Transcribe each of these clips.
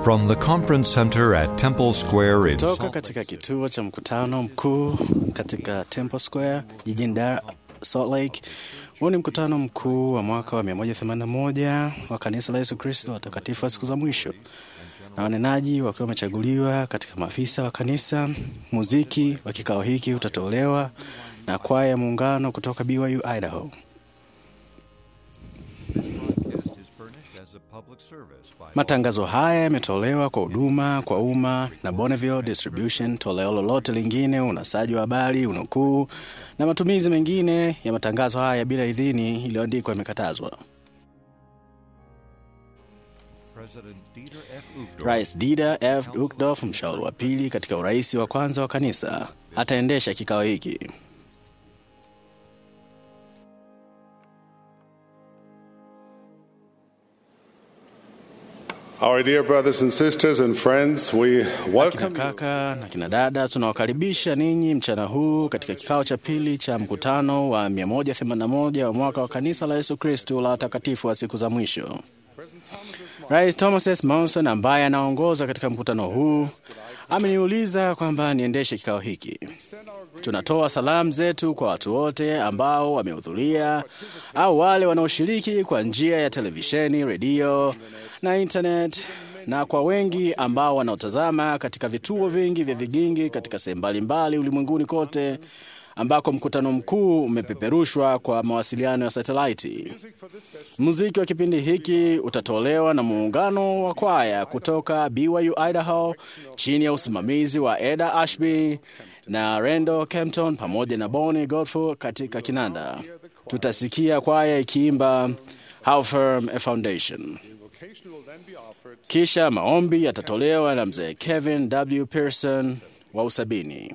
From the conference center at Temple Square in Toka Salt katika kituo cha mkutano mkuu katika Temple Square jijini Dar Salt Lake. Huu ni mkutano mkuu wa mwaka wa 181 wa kanisa la Yesu Kristo watakatifu wa siku za mwisho, na wanenaji wakiwa wamechaguliwa katika maafisa wa kanisa. Muziki wa kikao hiki utatolewa na kwaya ya muungano kutoka BYU Idaho. Matangazo haya yametolewa kwa huduma kwa umma na Bonneville Distribution. Toleo lolote lingine, unasaji wa habari, unukuu na matumizi mengine ya matangazo haya bila idhini iliyoandikwa imekatazwa. Rais Dieter F. Uchtdorf, mshauri wa pili katika urais wa kwanza wa kanisa, ataendesha kikao hiki. Our dear brothers and sisters and friends, we Kina welcome you. kaka na kina dada, tunawakaribisha ninyi mchana huu katika kikao cha pili cha mkutano wa 181 wa mwaka wa kanisa la Yesu Kristo la watakatifu wa siku za mwisho. Rais Thomas S. Monson ambaye anaongoza katika mkutano huu ameniuliza kwamba niendeshe kikao hiki. Tunatoa salamu zetu kwa watu wote ambao wamehudhuria au wale wanaoshiriki kwa njia ya televisheni, redio na internet, na kwa wengi ambao wanaotazama katika vituo vingi vya vigingi katika sehemu mbalimbali ulimwenguni kote ambako mkutano mkuu umepeperushwa kwa mawasiliano ya satelaiti. Muziki wa kipindi hiki utatolewa na muungano wa kwaya kutoka BYU Idaho chini ya usimamizi wa Eda Ashby na Rendo Kempton pamoja na Bonnie Godfrey katika kinanda. Tutasikia kwaya ikiimba How Firm a Foundation. Kisha maombi yatatolewa na mzee Kevin W. Pearson wa Usabini.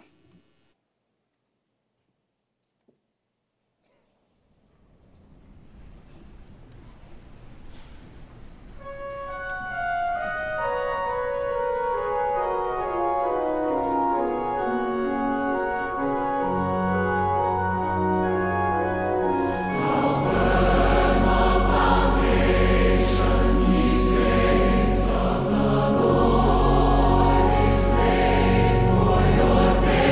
For your faith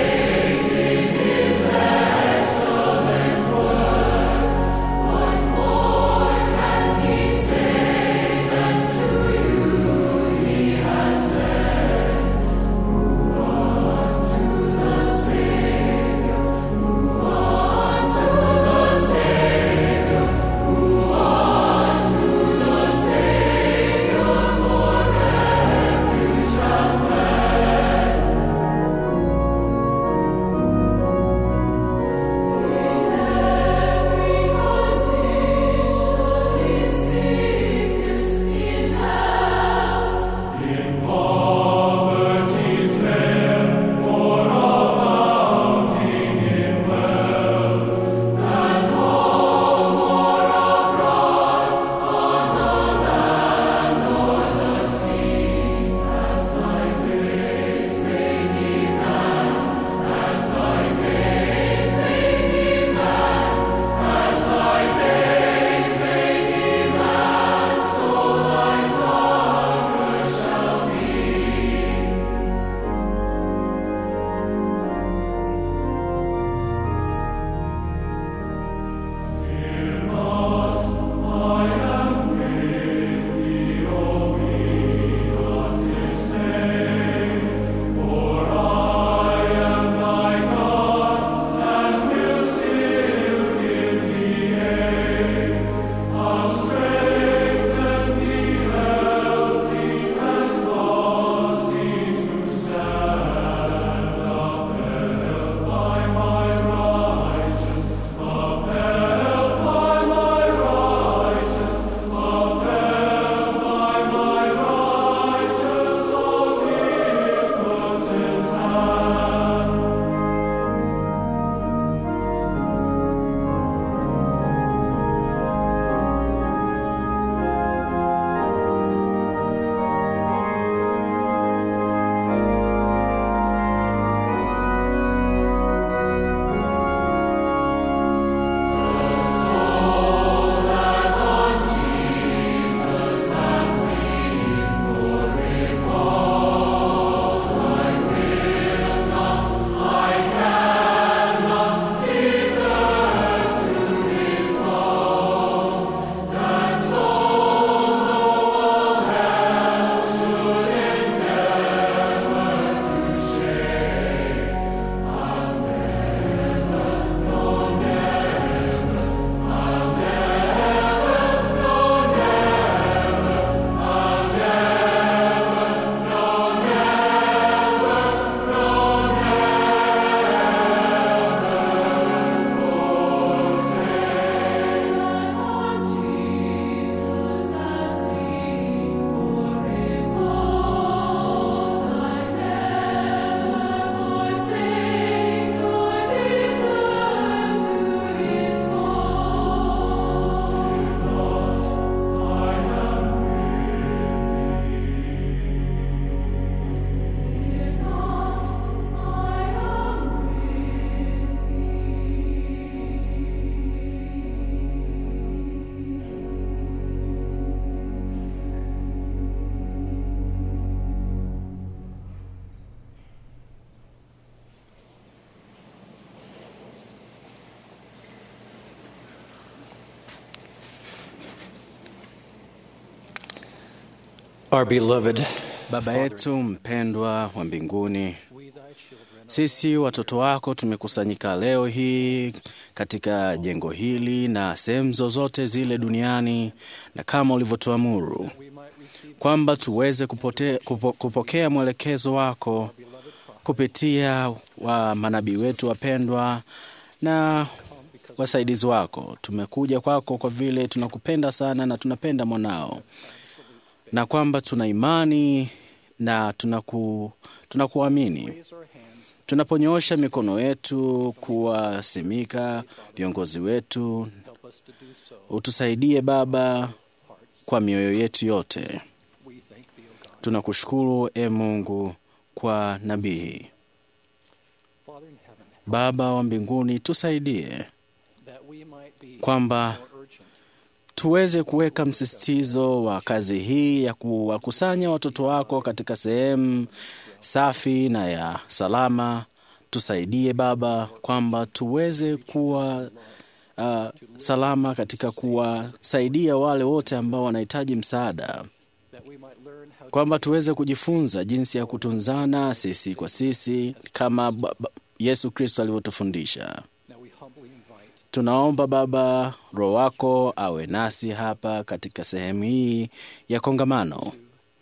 Our beloved Baba yetu mpendwa wa mbinguni, sisi watoto wako tumekusanyika leo hii katika jengo hili na sehemu zozote zile duniani, na kama ulivyotuamuru kwamba tuweze kupote, kupo, kupokea mwelekezo wako kupitia wa manabii wetu wapendwa na wasaidizi wako. Tumekuja kwako kwa vile tunakupenda sana na tunapenda mwanao, na kwamba tuna imani na tunaku, tunakuamini. Tunaponyoosha mikono yetu kuwasimika viongozi wetu, utusaidie Baba kwa mioyo yetu yote. Tunakushukuru e Mungu kwa nabii Baba wa mbinguni, tusaidie kwamba tuweze kuweka msisitizo wa kazi hii ya kuwakusanya watoto wako katika sehemu safi na ya salama. Tusaidie Baba kwamba tuweze kuwa uh, salama katika kuwasaidia wale wote ambao wanahitaji msaada, kwamba tuweze kujifunza jinsi ya kutunzana sisi kwa sisi kama Yesu Kristo alivyotufundisha. Tunaomba Baba, Roho wako awe nasi hapa katika sehemu hii ya kongamano,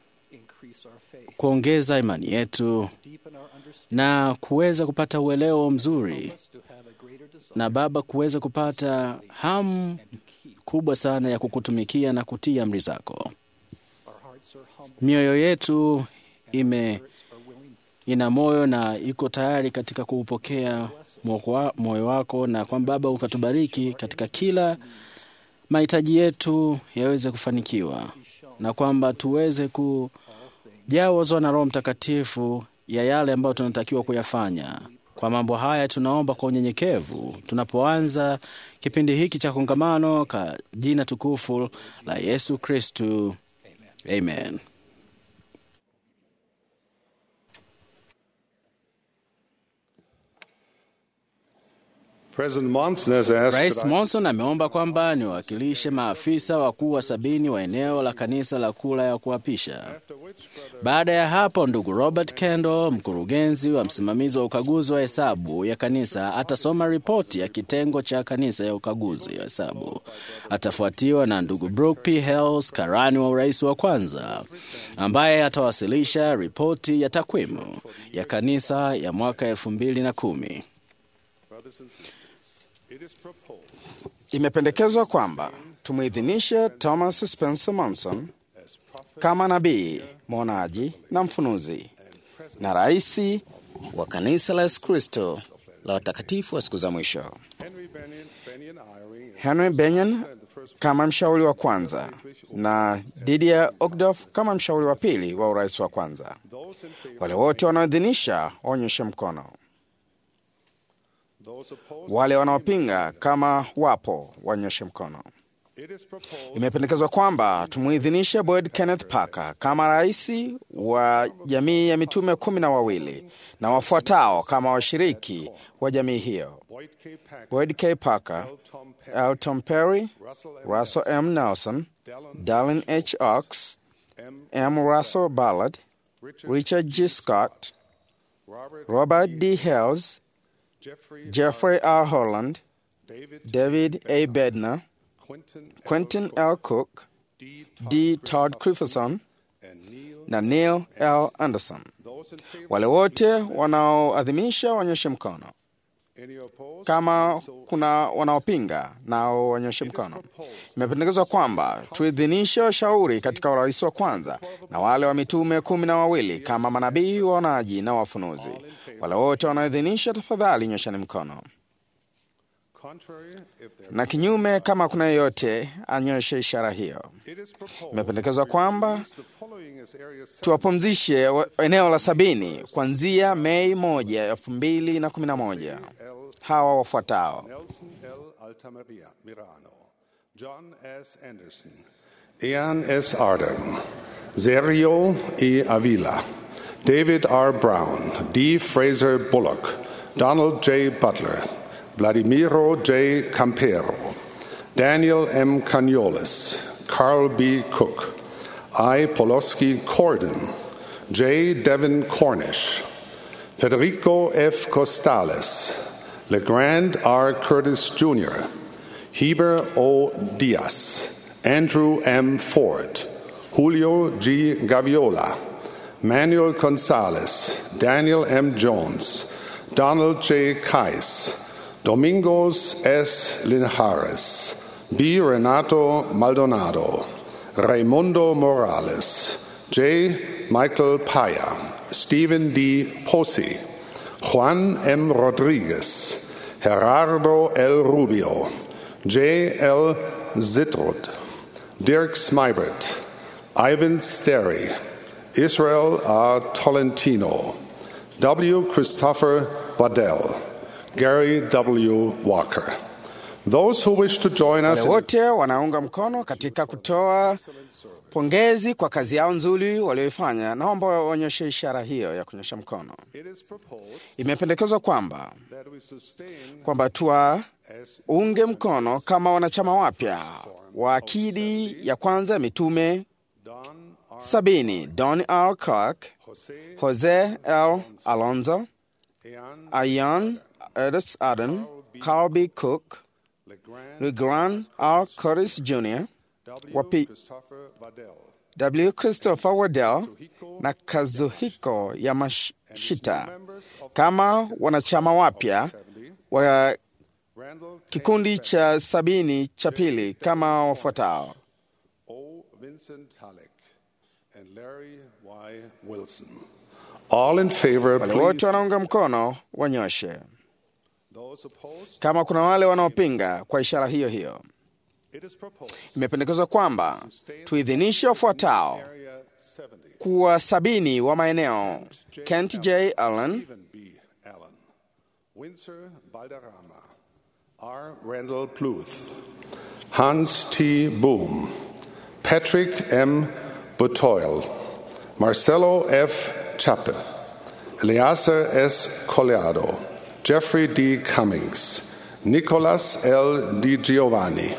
kuongeza imani yetu na kuweza kupata uelewa mzuri, na Baba, kuweza kupata hamu kubwa sana ya kukutumikia na kutii amri zako. Mioyo yetu ime ina moyo na iko tayari katika kuupokea moyo wako, na kwamba Baba ukatubariki katika kila mahitaji yetu yaweze kufanikiwa, na kwamba tuweze kujawazwa na Roho Mtakatifu ya yale ambayo tunatakiwa kuyafanya. Kwa mambo haya tunaomba kwa unyenyekevu tunapoanza kipindi hiki cha kongamano, ka jina tukufu la Yesu Kristu, amen. President Monson has asked Rais that I- Monson ameomba kwamba niwakilishe maafisa wakuu wa sabini wa eneo la kanisa la kula ya kuapisha. Baada ya hapo, ndugu Robert Kendall, mkurugenzi wa msimamizi wa ukaguzi wa hesabu ya kanisa, atasoma ripoti ya kitengo cha kanisa ya ukaguzi wa hesabu. Atafuatiwa na ndugu Brooke P. Hales, karani wa urais wa kwanza, ambaye atawasilisha ripoti ya takwimu ya kanisa ya mwaka elfu mbili na kumi. it is proposed Imependekezwa kwamba tumwidhinishe Thomas Spencer Monson kama nabii, mwonaji na mfunuzi na raisi wa kanisa la Yesu Kristo la watakatifu wa siku za mwisho, Henry Benyon, Benyon Eyring, Henry Benyon kama mshauri wa kwanza na Didier Ogdof kama mshauri wa pili wa urais wa kwanza. those in favor, Wale wote wanaoidhinisha waonyeshe mkono. those opposed. Wale wanaopinga kama wapo waonyeshe mkono. It is proposed Imependekezwa kwamba tumuidhinishe Boyd Kenneth Parker kama rais wa jamii ya mitume kumi na wawili na wafuatao kama washiriki wa jamii hiyo: Boyd K. Packer, Boyd K. Parker, Tom Perry, L. Tom Perry, Russell M. Russell M. Nelson, Dallin, Dallin H. Ox, M. M. Russell Ballard, Richard, Richard G. Scott, Robert, Robert D. Hales, Jeffrey, Jeffrey R. Holland, David, David A. Bednar, Quentin, Quentin L. Cook, D. D. Todd Christopherson and Neil. na Neil L. Anderson. Those in favor. Wale wote wanaoadhimisha waonyeshe mkono. Any opposed? Kama So kuna wanaopinga nao waonyeshe mkono. Imependekezwa kwamba tuidhinishe washauri katika urais wa kwanza na wale wa mitume kumi na wawili kama manabii, waonaji na wafunuzi. Wale wote wanaoidhinisha, tafadhali nyoshani mkono, contrary, if there na kinyume, kama kuna yeyote anyoshe ishara hiyo. it is proposed Imependekezwa kwamba the following as areas tuwapumzishe wa- eneo la sabini kuanzia Mei moja elfu mbili na kumi na moja. Hawa wafuatao: Nelson L. Altamaria Mirano, John S. Anderson, Ian S. Arden, Sergio E. Avila, David R. Brown, D. Fraser Bullock, Donald J. Butler, Vladimiro J. Campero, Daniel M. Caniolis, Carl B. Cook, I. Poloski Corden, J. Devin Cornish, Federico F. Costales, LeGrand R. Curtis Jr., Heber O. Diaz, Andrew M. Ford, Julio G. Gaviola, Manuel Gonzalez, Daniel M. Jones, Donald J. Kais, Domingos S. Linares, B. Renato Maldonado, Raimundo Morales, J. Michael Paya, Stephen D. Posi, Juan M. Rodriguez, Gerardo L. Rubio, J. L. Zitrud, Dirk Smybert, Ivan Sterry, Israel R. Tolentino, W. Christopher Waddell, Gary W. Walker. Those who wish to join us Wale wote wanaunga mkono katika kutoa pongezi kwa kazi yao nzuri walioifanya, naomba waonyeshe ishara hiyo ya kunyosha mkono. it is proposed Imependekezwa kwamba that we sustain kwamba tuwaunge mkono kama wanachama wapya wa akidi ya kwanza ya mitume Don R. sabini Don R. Clark, Jose Jose L. Alonzo, Ean Ian Ernest Aden, Carl B. Cook, LeGrand LeGrand R. Curtis Jr., W. Wapi- Christopher Waddell, W. Christopher Waddell na Kazuhiko Yamashita kama wanachama wapya wa Randall K. kikundi cha sabini cha pili kama wafuatao: O. Vincent Halleck, and Larry Y. Wilson. All in favor, Wale wote please. wanaunga mkono wanyoshe. Those opposed, Kama kuna wale wanaopinga, kwa ishara hiyo hiyo. it is proposed. Imependekezwa kwamba tuidhinishe wafuatao Area 70. kuwa sabini wa maeneo: Kent J. Allen, Stephen B. Allen, Windsor Balderrama, R. Randall Pluth, Hans T. Boom, Patrick M. Butoil, Marcelo F. Chappe, Eleazar S. Coleado, Jeffrey D. Cummings, Nicolas L. Di Giovanni,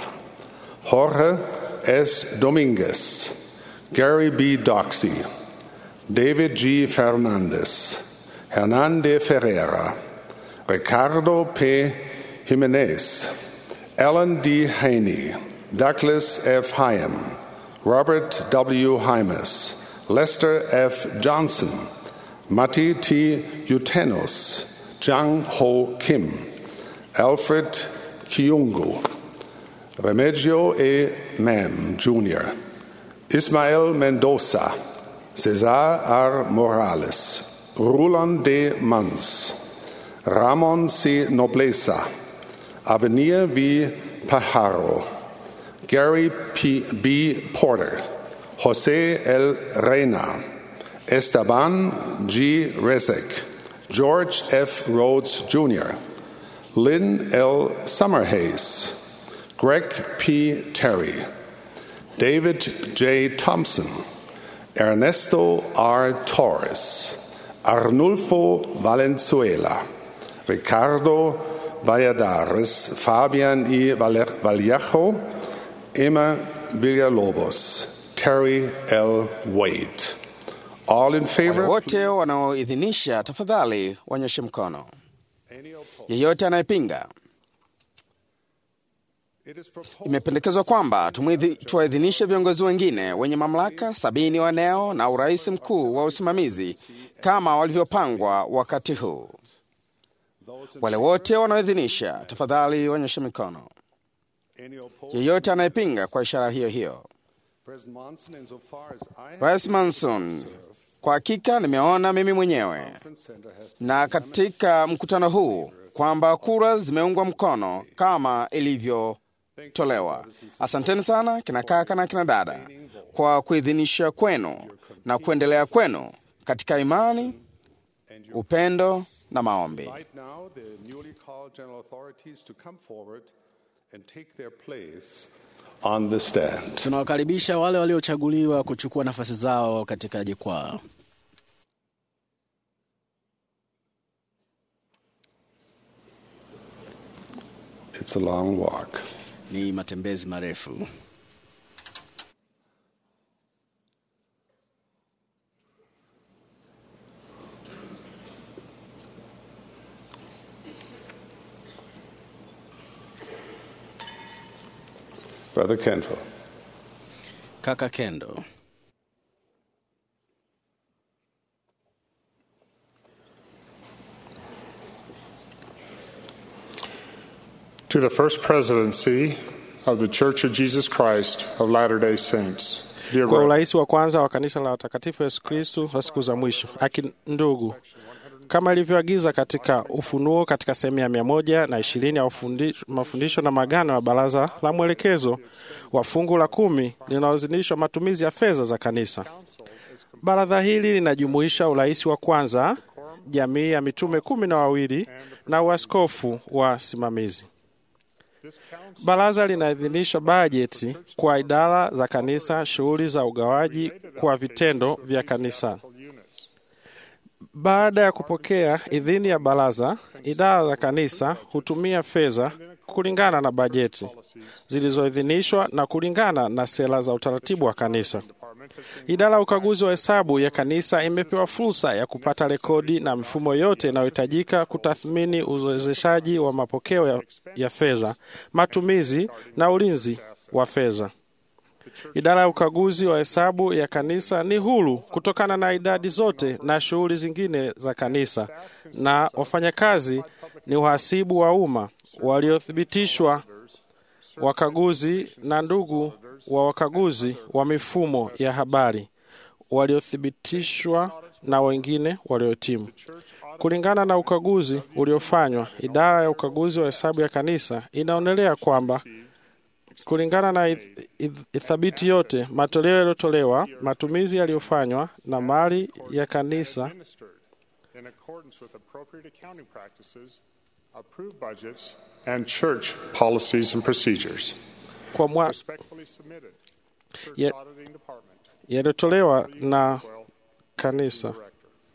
Jorge S. Dominguez, Gary B. Doxey, David G. Fernandez, Hernande Ferreira, Ricardo P. Jimenez, Alan D. Haney, Douglas F. Hyam, Robert W. Hymas, Lester F. Johnson, Matti T. Utenos, Jang Ho Kim, Alfred Kiungu, Remigio E. Mam, Jr., Ismael Mendoza, Cesar R. Morales, Roland D. Mans, Ramon C. Nobleza, Avenir V. Pajaro, Gary P. B. Porter, Jose L. Reina, Esteban G. Rezek, George F. Rhodes Jr., Lynn L. Summerhays, Greg P. Terry, David J. Thompson, Ernesto R. Torres, Arnulfo Valenzuela, Ricardo Valladares, Fabian I. Valle- Vallejo, Emma Villalobos, Terry L. Wade. All in wale favor? wote wanaoidhinisha, tafadhali wanyoshe mkono. Any opposed? Yeyote anayepinga, It is proposed imependekezwa kwamba tumwidhi- tuwaidhinishe viongozi wengine wenye mamlaka sabini wa eneo na urais mkuu wa usimamizi kama walivyopangwa wakati huu. those in Wale wote wanaoidhinisha, tafadhali wanyoshe mikono. any opposed. Yeyote anayepinga, kwa ishara hiyo hiyo. President Monson, insofar as I have Rais Manson, kwa hakika nimeona mimi mwenyewe conference center has na katika mkutano huu kwamba kura zimeungwa mkono kama ilivyotolewa. Asanteni sana kina kaka na kina dada kwa kuidhinisha kwenu na kuendelea kwenu katika imani, upendo na maombi. Right now, the newly called general authorities to come forward and take their place on the stand. Tunawakaribisha wale waliochaguliwa kuchukua nafasi zao katika jukwaa. It's a long walk. Ni matembezi marefu. Brother Kendall. Kaka Kendo. To the First Presidency of the Church of Jesus Christ of Latter day Saints. Dear kwa brother, urais wa kwanza wa kanisa la watakatifu Yesu Kristu wa siku za mwisho. Aki ndugu, kama ilivyoagiza katika Ufunuo katika sehemu ya mia moja na ishirini ya ufundi- mafundisho na magano ya baraza la mwelekezo wa fungu la kumi linalozinishwa matumizi ya fedha za kanisa. Baraza hili linajumuisha urais wa kwanza, jamii ya mitume kumi na wawili na uaskofu wa simamizi. Baraza linaidhinisha bajeti kwa idara za kanisa, shughuli za ugawaji kwa vitendo vya kanisa. Baada ya kupokea idhini ya baraza, idara za kanisa hutumia fedha kulingana na bajeti zilizoidhinishwa na kulingana na sera za utaratibu wa kanisa. Idara ya ukaguzi wa hesabu ya kanisa imepewa fursa ya kupata rekodi na mifumo yote inayohitajika kutathmini uwezeshaji wa mapokeo ya, ya fedha, matumizi na ulinzi wa fedha. Idara ya ukaguzi wa hesabu ya kanisa ni huru kutokana na idadi zote na shughuli zingine za kanisa, na wafanyakazi ni uhasibu wa umma waliothibitishwa, wakaguzi na ndugu wa wakaguzi wa mifumo ya habari waliothibitishwa na wengine waliotimu. Kulingana na ukaguzi uliofanywa, idara ya ukaguzi wa hesabu ya kanisa inaonelea kwamba kulingana na ith- ith- ithabiti yote, matoleo yaliyotolewa, matumizi yaliyofanywa na mali ya kanisa administered in accordance with appropriate accounting practices, approved budgets, and church policies and procedures. kwa mwa, Respectfully submitted. Church Ye- Auditing Department. yaliyotolewa na Well, kanisa. Director.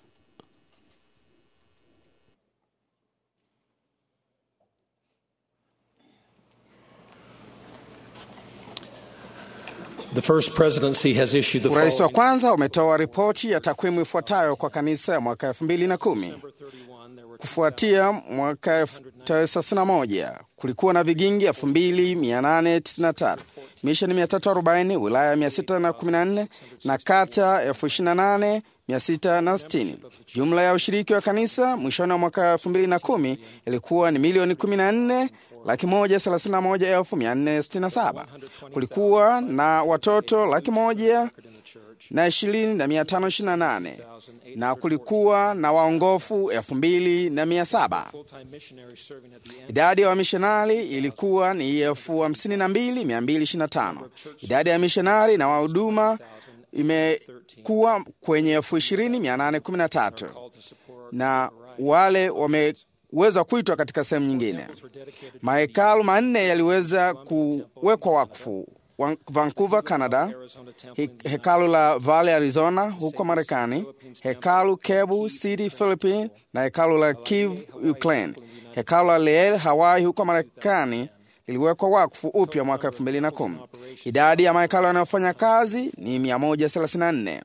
The First Presidency has issued the Urais wa following kwanza umetoa ripoti ya takwimu ifuatayo kwa kanisa ya mwaka elfu mbili na kumi. Kufuatia mwaka elfu- tarehe thelathini na moja kulikuwa na vigingi elfu mbili mia nane tisini na tatu misheni mia tatu arobaini wilaya mia sita na kumi na nne na kata elfu ishirini na nane mia sita na sitini. Jumla ya ushiriki wa kanisa mwishoni wa mwaka elfu mbili na kumi ilikuwa ni milioni kumi na nne laki moja thelathini na moja elfu mia nne sitini na saba. Kulikuwa na watoto laki moja na ishirini na mia tano ishirini na nane na kulikuwa na waongofu elfu mbili na mia saba. Idadi ya wamishonari ilikuwa ni elfu hamsini na mbili mia mbili ishirini na tano. Idadi ya mishonari na wahuduma imekuwa kwenye elfu ishirini mia nane kumi na tatu na wale wameweza kuitwa katika sehemu nyingine. Mahekalu manne yaliweza kuwekwa wakfu Wan- Vancouver, Canada, he, hekalu la Valley, Arizona huko Marekani, hekalu Cebu City, Philippines na hekalu la Kiev, Ukraine. Hekalu la Leel, Hawaii huko Marekani liliwekwa wakfu upya mwaka 2010. Idadi ya mahekalu yanayofanya kazi ni 134.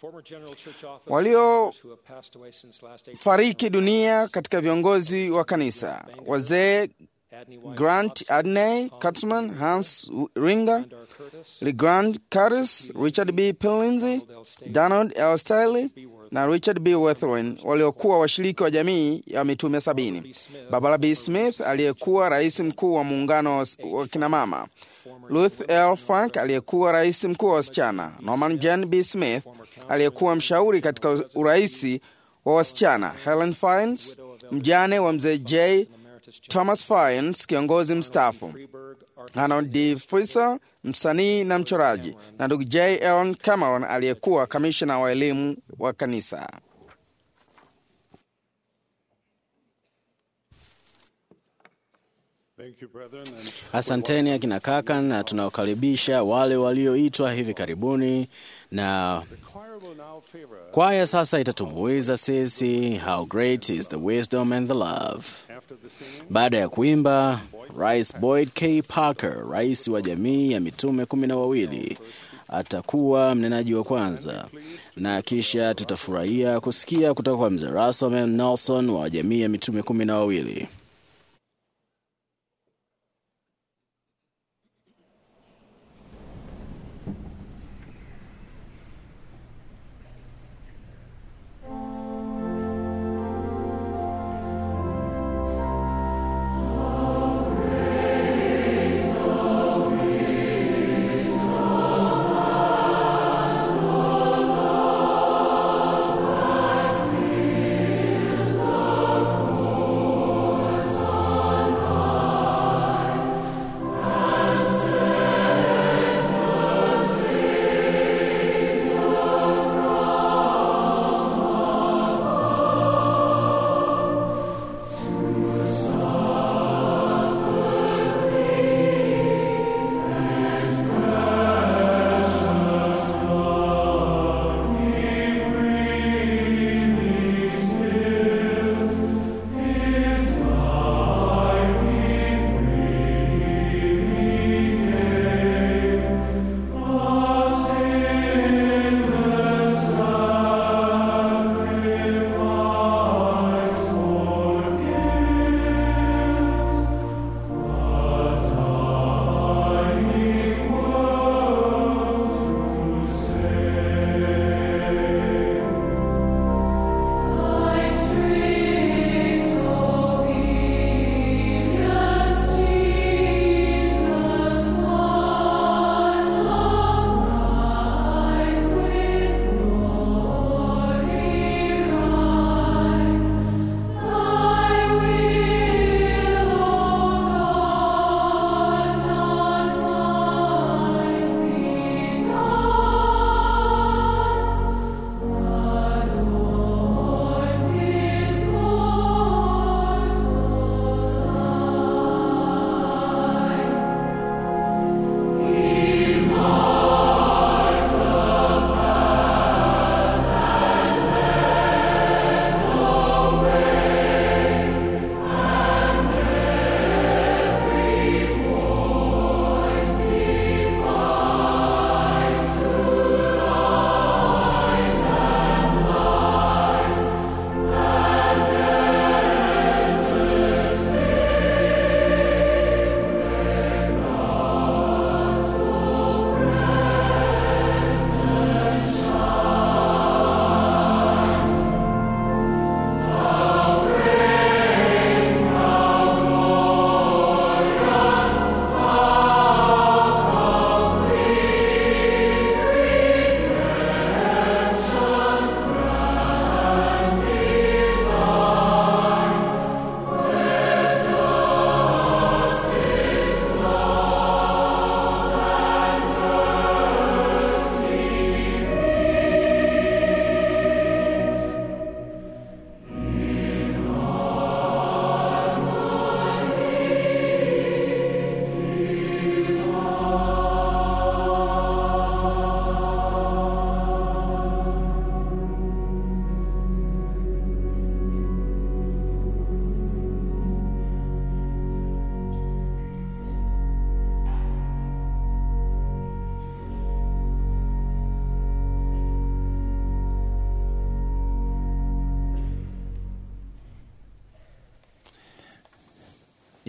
Waliofariki dunia katika viongozi wa kanisa, wazee Grant Adney Katzman, Hans Ringer, Legrand Curtis, Richard B. Pillinzy, Donald L. Stiley na Richard B. Wethrin waliokuwa washiriki wa jamii ya mitume sabini. Barbara B. Smith aliyekuwa rais mkuu wa muungano wa wa kinamama, Ruth L. Frank aliyekuwa rais mkuu wa wasichana, Norman Jen B. Smith aliyekuwa mshauri katika uraisi wa wasichana, Helen Fines mjane wa mzee J. Thomas Fines, kiongozi mstaafu, Arnold D. Fraser, msanii na mchoraji, na ndugu J. Ellen Cameron aliyekuwa kamishna wa elimu wa kanisa. Thank you, brethren. And Asanteni akina kaka, na tunawakaribisha wale walioitwa hivi karibuni, na choir will now favor us. kwaya sasa itatumbuiza sisi How Great is the Wisdom and the Love. After the singing, Baada ya kuimba, Rais Boyd K. Parker, rais wa jamii ya mitume kumi na wawili, atakuwa mnenaji wa kwanza, na kisha tutafurahia kusikia kutoka kwa mzee Russell M. Nelson wa jamii ya mitume kumi na wawili.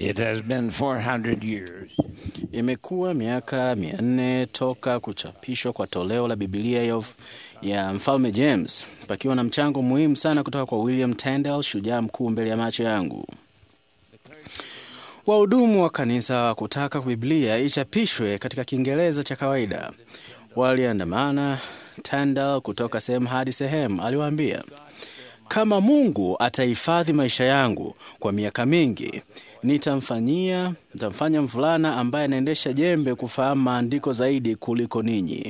It has been 400 years Imekuwa miaka mia nne toka kuchapishwa kwa toleo la Bibilia ya, ya mfalme James, pakiwa na mchango muhimu sana kutoka kwa William Tyndale, shujaa mkuu mbele ya macho yangu. Wahudumu wa kanisa kutaka Biblia ichapishwe katika Kiingereza cha kawaida waliandamana Tyndale kutoka sehemu hadi sehemu. Aliwaambia, kama Mungu atahifadhi maisha yangu kwa miaka mingi, nitamfanyia nitamfanya mvulana ambaye anaendesha jembe kufahamu maandiko zaidi kuliko ninyi.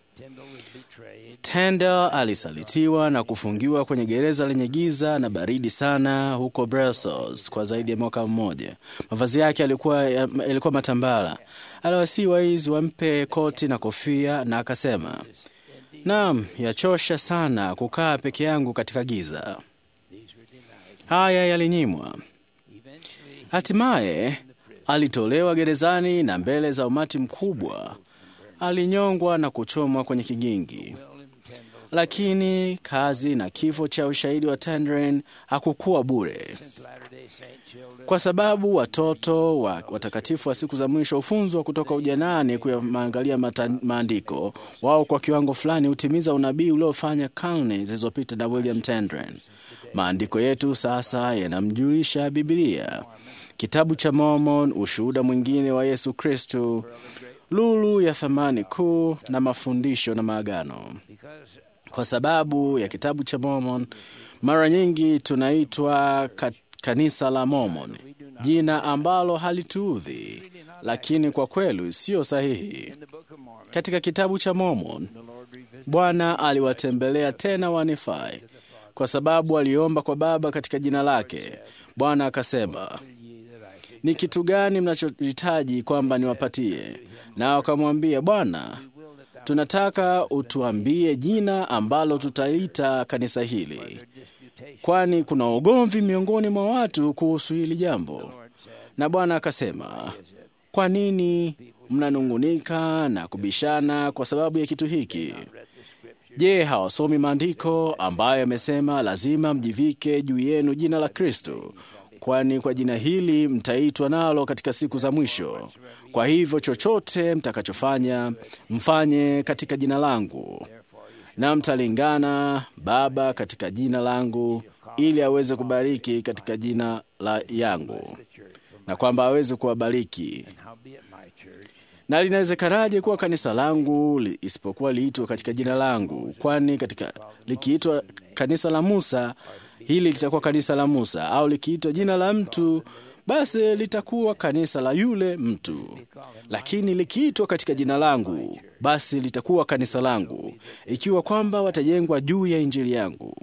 Tyndale alisalitiwa na kufungiwa kwenye gereza lenye giza na baridi sana huko Brussels kwa zaidi ya mwaka mmoja. Mavazi yake yalikuwa, yalikuwa matambara. Aliwasihi waizi wampe koti na kofia, na akasema, naam, yachosha sana kukaa peke yangu katika giza. Haya yalinyimwa. Hatimaye alitolewa gerezani na mbele za umati mkubwa alinyongwa na kuchomwa kwenye kigingi. Lakini kazi na kifo cha ushahidi wa Tyndale hakukuwa bure, kwa sababu watoto wa watakatifu wa siku za mwisho hufunzwa kutoka ujanani kuyaangalia maandiko. Wao kwa kiwango fulani hutimiza unabii uliofanya karne zilizopita na William Tyndale. Maandiko yetu sasa yanamjulisha Biblia, kitabu cha Mormon, ushuhuda mwingine wa Yesu Kristo, lulu ya thamani kuu na mafundisho na maagano. Kwa sababu ya kitabu cha Mormon, mara nyingi tunaitwa ka, kanisa la Mormon, jina ambalo halituudhi, lakini kwa kweli sio sahihi. Katika kitabu cha Mormon, Bwana aliwatembelea tena Wanifai kwa sababu aliomba kwa Baba katika jina lake. Bwana akasema, ni kitu gani mnachohitaji kwamba niwapatie? Na wakamwambia, Bwana, tunataka utuambie jina ambalo tutaita kanisa hili, kwani kuna ugomvi miongoni mwa watu kuhusu hili jambo. Na Bwana akasema, kwa nini mnanung'unika na kubishana kwa sababu ya kitu hiki? Je, hawasomi maandiko ambayo yamesema lazima mjivike juu yenu jina la Kristo, kwani kwa jina hili mtaitwa nalo katika siku za mwisho. Kwa hivyo chochote mtakachofanya mfanye katika jina langu, na mtalingana Baba katika jina langu, ili aweze kubariki katika jina la yangu, na kwamba aweze kuwabariki na linawezekanaje kuwa kanisa langu li, isipokuwa liitwa katika jina langu? Kwani katika likiitwa kanisa la Musa, hili litakuwa kanisa la Musa, au likiitwa jina la mtu, basi litakuwa kanisa la yule mtu. Lakini likiitwa katika jina langu, basi litakuwa kanisa langu, ikiwa kwamba watajengwa juu ya injili yangu.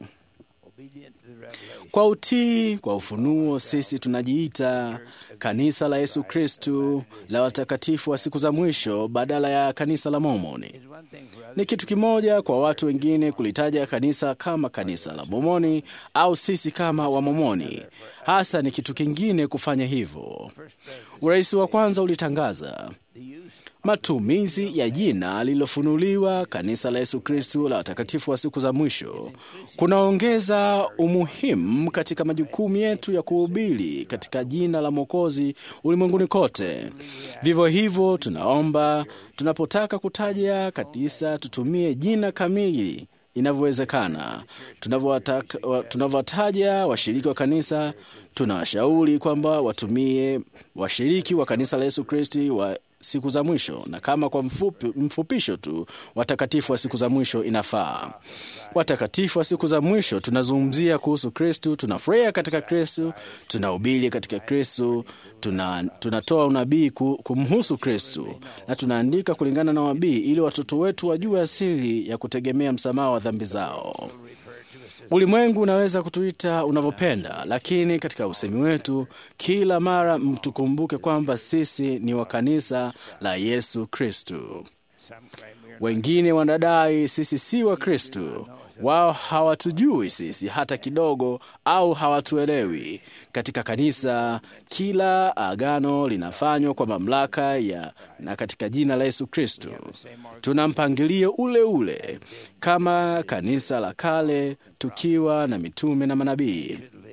Kwa utii kwa ufunuo, sisi tunajiita kanisa la Yesu Kristu la watakatifu wa siku za mwisho badala ya kanisa la Mormoni. Ni kitu kimoja kwa watu wengine kulitaja kanisa kama kanisa la Mormoni au sisi kama Wamomoni. Hasa ni kitu kingine kufanya hivyo. Urais wa kwanza ulitangaza matumizi ya jina lililofunuliwa kanisa la Yesu Kristu la watakatifu wa siku za mwisho kunaongeza umuhimu katika majukumu yetu ya kuhubiri katika jina la Mwokozi ulimwenguni kote. Vivyo hivyo, tunaomba tunapotaka kutaja kanisa tutumie jina kamili inavyowezekana. Tunavyowataja washiriki wa kanisa, tunawashauri kwamba watumie washiriki wa kanisa la Yesu Kristi wa siku za mwisho, na kama kwa mfupi, mfupisho tu watakatifu wa siku za mwisho inafaa. Watakatifu wa siku za mwisho tunazungumzia kuhusu Kristu, tunafurahia katika Kristu, tunahubiri katika Kristu, tuna, tunatoa unabii kumhusu Kristu na tunaandika kulingana na wabii ili watoto wetu wajue asili ya kutegemea msamaha wa dhambi zao. Ulimwengu unaweza kutuita unavyopenda, lakini katika usemi wetu kila mara mtukumbuke kwamba sisi ni wa kanisa la Yesu Kristu. Wengine wanadai sisi si wa Kristu. Wao hawatujui sisi hata kidogo, au hawatuelewi. Katika kanisa, kila agano linafanywa kwa mamlaka ya na katika jina la Yesu Kristo. Tuna mpangilio ule ule kama kanisa la kale, tukiwa na mitume na manabii.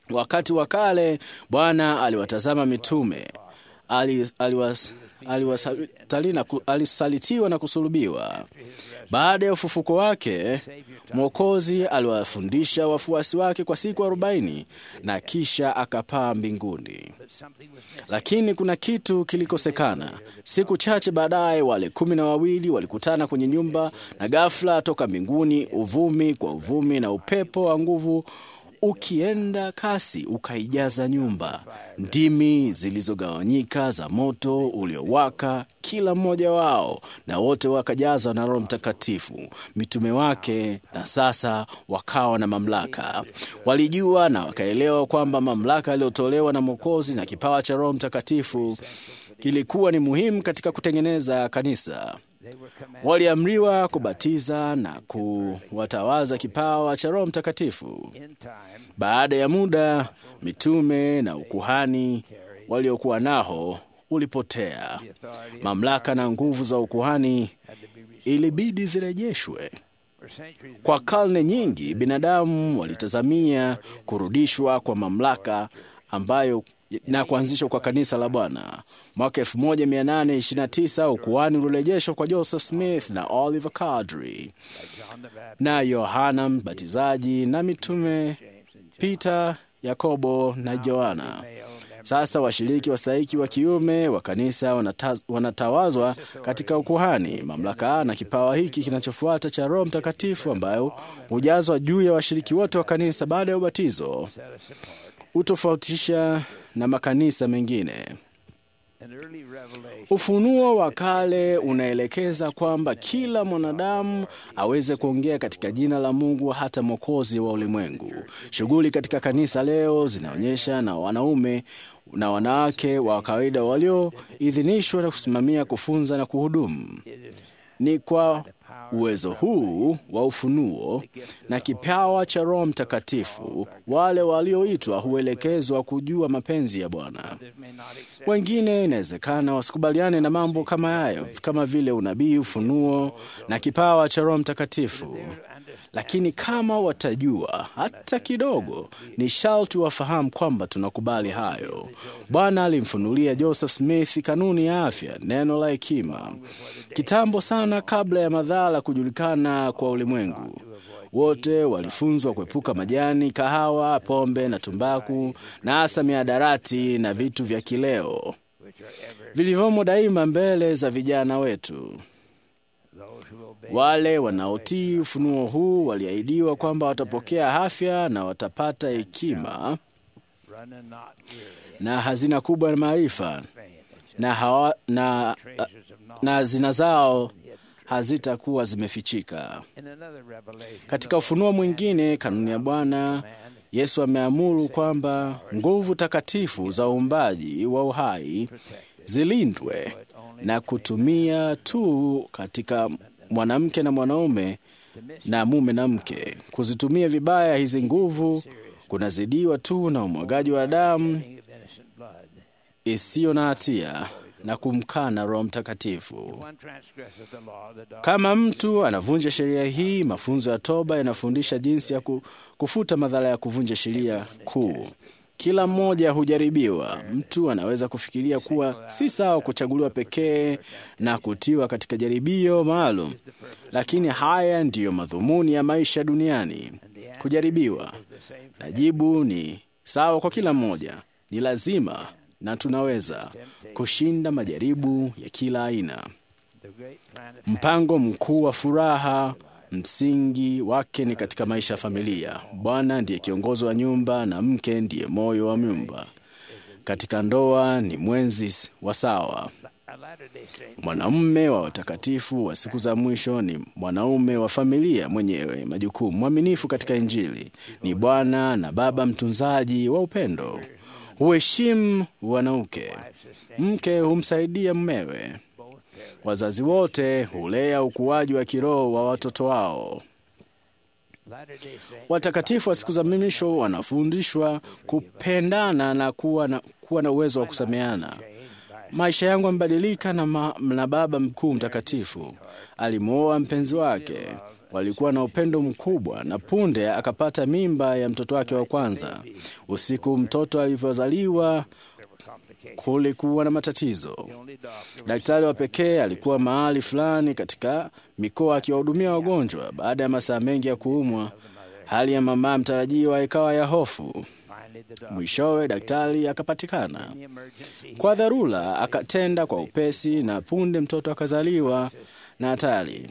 Wakati wa kale Bwana aliwatazama mitume, ali- aliwas- aliwasali na ku- alisalitiwa na kusulubiwa. Baada ya ufufuko wake, Mwokozi aliwafundisha wafuasi wake kwa siku arobaini na kisha akapaa mbinguni. Lakini kuna kitu kilikosekana. Siku chache baadaye, wale kumi na wawili walikutana kwenye nyumba, na ghafla toka mbinguni uvumi kwa uvumi na upepo wa nguvu ukienda kasi ukaijaza nyumba. Ndimi zilizogawanyika za moto uliowaka kila mmoja wao, na wote wakajazwa na Roho Mtakatifu, mitume wake, na sasa wakawa na mamlaka. Walijua na wakaelewa kwamba mamlaka yaliyotolewa na Mwokozi na kipawa cha Roho Mtakatifu kilikuwa ni muhimu katika kutengeneza kanisa. Waliamriwa kubatiza na kuwatawaza kipawa cha Roho Mtakatifu. Baada ya muda, mitume na ukuhani waliokuwa nao ulipotea. Mamlaka na nguvu za ukuhani ilibidi zirejeshwe. Kwa karne nyingi, binadamu walitazamia kurudishwa kwa mamlaka ambayo na kuanzishwa kwa kanisa la Bwana. Mwaka 1829 ukuhani ulirejeshwa kwa Joseph Smith na Oliver Cowdery na Yohana Mbatizaji na mitume Peter, Yakobo na Yohana. Sasa washiriki wastahiki wa kiume wa kanisa wanataz, wanatawazwa katika ukuhani. Mamlaka na kipawa hiki kinachofuata cha Roho Mtakatifu ambayo hujazwa juu ya washiriki wote wa kanisa baada ya ubatizo hutofautisha na makanisa mengine. Ufunuo wa kale unaelekeza kwamba kila mwanadamu aweze kuongea katika jina la Mungu, hata mwokozi wa ulimwengu. Shughuli katika kanisa leo zinaonyesha na wanaume na wanawake wa kawaida walioidhinishwa na kusimamia, kufunza na kuhudumu. Ni kwa uwezo huu wa ufunuo na kipawa cha Roho Mtakatifu wale walioitwa huelekezwa kujua mapenzi ya Bwana. Wengine inawezekana wasikubaliane na mambo kama hayo, kama vile unabii, ufunuo na kipawa cha Roho Mtakatifu, lakini kama watajua hata kidogo, ni sharti wafahamu kwamba tunakubali hayo. Bwana alimfunulia Joseph Smith kanuni ya afya, neno la hekima, kitambo sana kabla ya madhara kujulikana kwa ulimwengu. Wote walifunzwa kuepuka majani, kahawa, pombe na tumbaku, na hasa miadarati na vitu vya kileo vilivyomo daima mbele za vijana wetu. Wale wanaotii ufunuo huu waliahidiwa kwamba watapokea afya na watapata hekima na hazina kubwa ya maarifa na, hawa, na, na hazina zao hazitakuwa zimefichika. Katika ufunuo mwingine, kanuni ya Bwana Yesu ameamuru kwamba nguvu takatifu za uumbaji wa uhai zilindwe na kutumia tu katika mwanamke na mwanaume na mume na mke. Kuzitumia vibaya hizi nguvu kunazidiwa tu na umwagaji wa damu isiyo na hatia na kumkana Roho Mtakatifu. Kama mtu anavunja sheria hii, mafunzo ya toba yanafundisha jinsi ya kufuta madhara ya kuvunja sheria kuu. Kila mmoja hujaribiwa. Mtu anaweza kufikiria kuwa si sawa kuchaguliwa pekee na kutiwa katika jaribio maalum, lakini haya ndiyo madhumuni ya maisha duniani, kujaribiwa. Na jibu ni sawa kwa kila mmoja, ni lazima na tunaweza kushinda majaribu ya kila aina. Mpango mkuu wa furaha msingi wake ni katika maisha ya familia. Bwana ndiye kiongozi wa nyumba na mke ndiye moyo wa nyumba. Katika ndoa ni mwenzi wa sawa. Mwanamume wa watakatifu wa siku za mwisho ni mwanaume wa familia mwenyewe majukumu, mwaminifu katika Injili, ni bwana na baba mtunzaji wa upendo, huheshimu wanauke, mke humsaidia mmewe Wazazi wote hulea ukuaji wa kiroho wa watoto wao. Watakatifu wa siku za mwisho wanafundishwa kupendana na kuwa na, kuwa na uwezo wa kusameana. Maisha yangu yamebadilika na, ma, na Baba mkuu mtakatifu alimwoa mpenzi wake, walikuwa na upendo mkubwa, na punde akapata mimba ya mtoto wake wa kwanza. Usiku mtoto alivyozaliwa kulikuwa na matatizo. Daktari wa pekee alikuwa mahali fulani katika mikoa akiwahudumia wagonjwa. Baada ya masaa mengi ya kuumwa, hali ya mama mtarajiwa ikawa ya hofu. Mwishowe daktari akapatikana kwa dharura, akatenda kwa upesi, na punde mtoto akazaliwa na hatari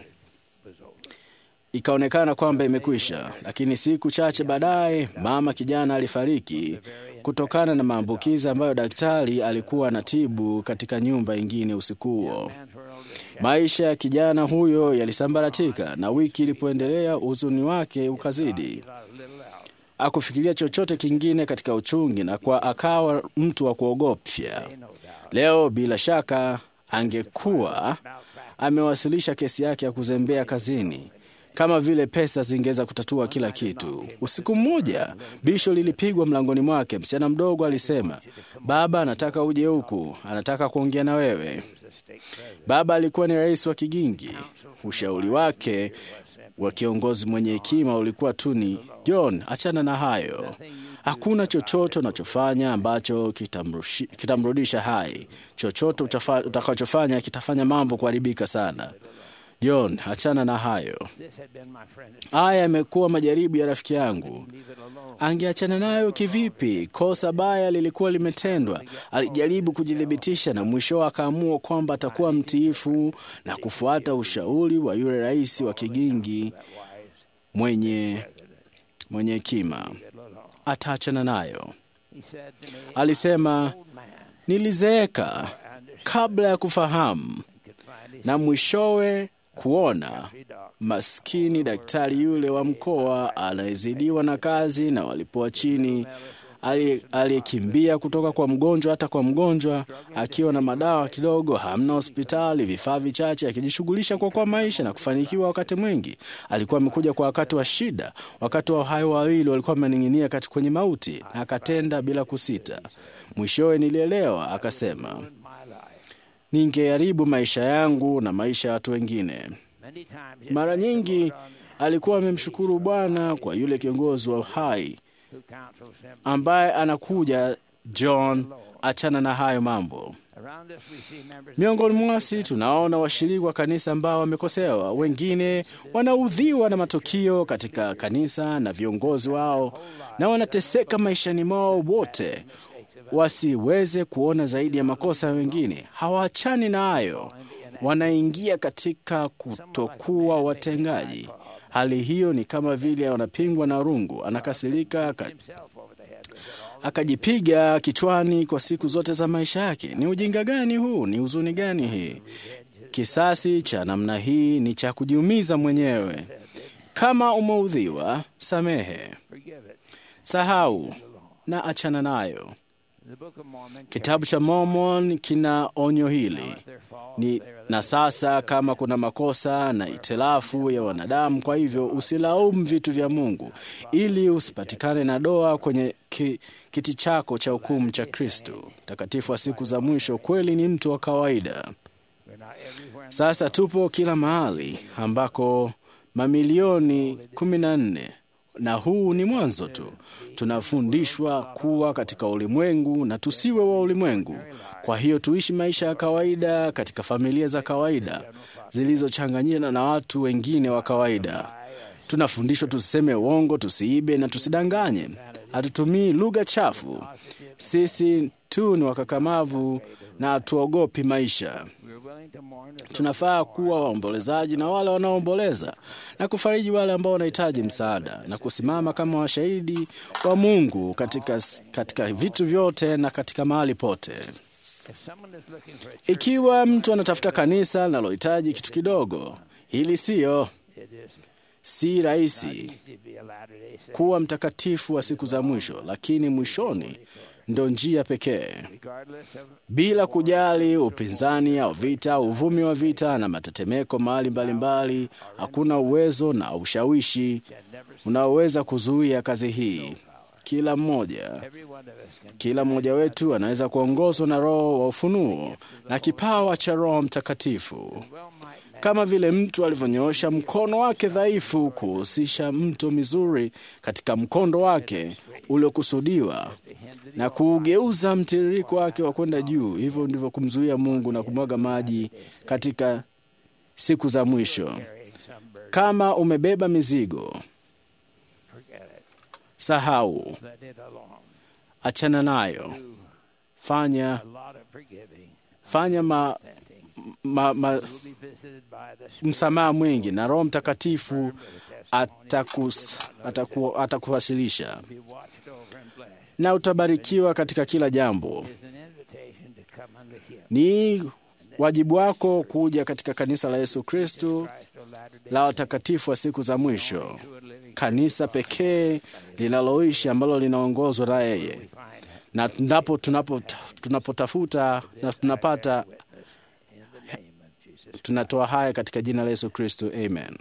ikaonekana kwamba imekwisha. Lakini siku chache baadaye, mama kijana alifariki kutokana na maambukizi ambayo daktari alikuwa anatibu katika nyumba ingine usiku huo. Maisha ya kijana huyo yalisambaratika, na wiki ilipoendelea, huzuni wake ukazidi. Akufikiria chochote kingine katika uchungi, na kwa akawa mtu wa kuogopya. Leo bila shaka angekuwa amewasilisha kesi yake ya kuzembea kazini kama vile pesa zingeweza kutatua kila kitu. Usiku mmoja bisho lilipigwa mlangoni mwake. Msichana mdogo alisema, baba anataka uje huku, anataka kuongea na wewe. Baba alikuwa ni rais wa Kigingi. Ushauri wake wa kiongozi mwenye hekima ulikuwa tu ni John, achana na hayo. Hakuna chochote unachofanya ambacho kitamrudisha hai. Chochote utakachofanya kitafanya mambo kuharibika sana. John, achana na hayo. Haya yamekuwa majaribu ya rafiki yangu. Angeachana nayo kivipi? Kosa baya lilikuwa limetendwa. Alijaribu kujithibitisha na mwisho akaamua kwamba atakuwa mtiifu na kufuata ushauri wa yule rais wa Kigingi mwenye mwenye hekima. Ataachana nayo. Alisema, nilizeeka kabla ya kufahamu na mwishowe kuona maskini daktari yule wa mkoa anayezidiwa na kazi na walipoa chini, aliyekimbia kutoka kwa mgonjwa hata kwa mgonjwa, akiwa na madawa kidogo, hamna hospitali, vifaa vichache, akijishughulisha kwa kwa maisha na kufanikiwa. Wakati mwingi alikuwa amekuja kwa wakati wa shida, wakati wa hayo wawili walikuwa wamening'inia kati kwenye mauti, na akatenda bila kusita. Mwishowe nilielewa, akasema ningeharibu maisha yangu na maisha ya watu wengine. Mara nyingi alikuwa amemshukuru Bwana kwa yule kiongozi wa uhai ambaye anakuja, John, achana na hayo mambo. Miongoni mwasi tunaona washiriki wa kanisa ambao wamekosewa, wengine wanaudhiwa na matukio katika kanisa na viongozi wao, na wanateseka maishani mwao wote wasiweze kuona zaidi ya makosa ya wengine. Hawaachani na hayo, wanaingia katika kutokuwa watengaji. Hali hiyo ni kama vile wanapingwa na rungu, anakasirika aka, akajipiga kichwani kwa siku zote za maisha yake. Ni ujinga gani huu? Ni huzuni gani hii? Kisasi cha namna hii ni cha kujiumiza mwenyewe. Kama umeudhiwa, samehe, sahau na achana nayo. Kitabu cha Mormon kina onyo hili ni, na sasa kama kuna makosa na itilafu ya wanadamu, kwa hivyo usilaumu vitu vya Mungu ili usipatikane na doa kwenye ki, kiti chako cha hukumu cha Kristo takatifu wa siku za mwisho. Kweli ni mtu wa kawaida. Sasa tupo kila mahali ambako mamilioni kumi na nne na huu ni mwanzo tu. Tunafundishwa kuwa katika ulimwengu na tusiwe wa ulimwengu. Kwa hiyo tuishi maisha ya kawaida katika familia za kawaida zilizochanganyana na watu wengine wa kawaida. Tunafundishwa tusiseme uongo, tusiibe na tusidanganye. Hatutumii lugha chafu. Sisi tu ni wakakamavu na hatuogopi maisha. Tunafaa kuwa waombolezaji na wale wanaoomboleza na kufariji wale ambao wanahitaji msaada na kusimama kama washahidi wa Mungu katika, katika vitu vyote na katika mahali pote. Ikiwa mtu anatafuta kanisa linalohitaji kitu kidogo, hili siyo si rahisi kuwa mtakatifu wa siku za mwisho, lakini mwishoni ndo njia pekee, bila kujali upinzani au vita, uvumi wa vita na matetemeko mahali mbalimbali. Hakuna uwezo na ushawishi unaoweza kuzuia kazi hii. kila mmoja kila mmoja wetu anaweza kuongozwa na Roho wa ufunuo na kipawa cha Roho Mtakatifu, kama vile mtu alivyonyoosha mkono wake dhaifu kuhusisha mto mizuri katika mkondo wake uliokusudiwa na kuugeuza mtiririko wake wa kwenda juu. Hivyo ndivyo kumzuia Mungu na kumwaga maji katika siku za mwisho. Kama umebeba mizigo, sahau, achana nayo, fanya fanya ma, ma, ma, msamaha mwingi na Roho Mtakatifu atakus, ataku, atakuwasilisha na utabarikiwa katika kila jambo. Ni wajibu wako kuja katika kanisa la Yesu Kristo la watakatifu wa siku za mwisho, kanisa pekee linaloishi ambalo linaongozwa na yeye, na ndipo tunapo tunapotafuta na tunapata tunatoa haya katika jina la Yesu Kristo, amen.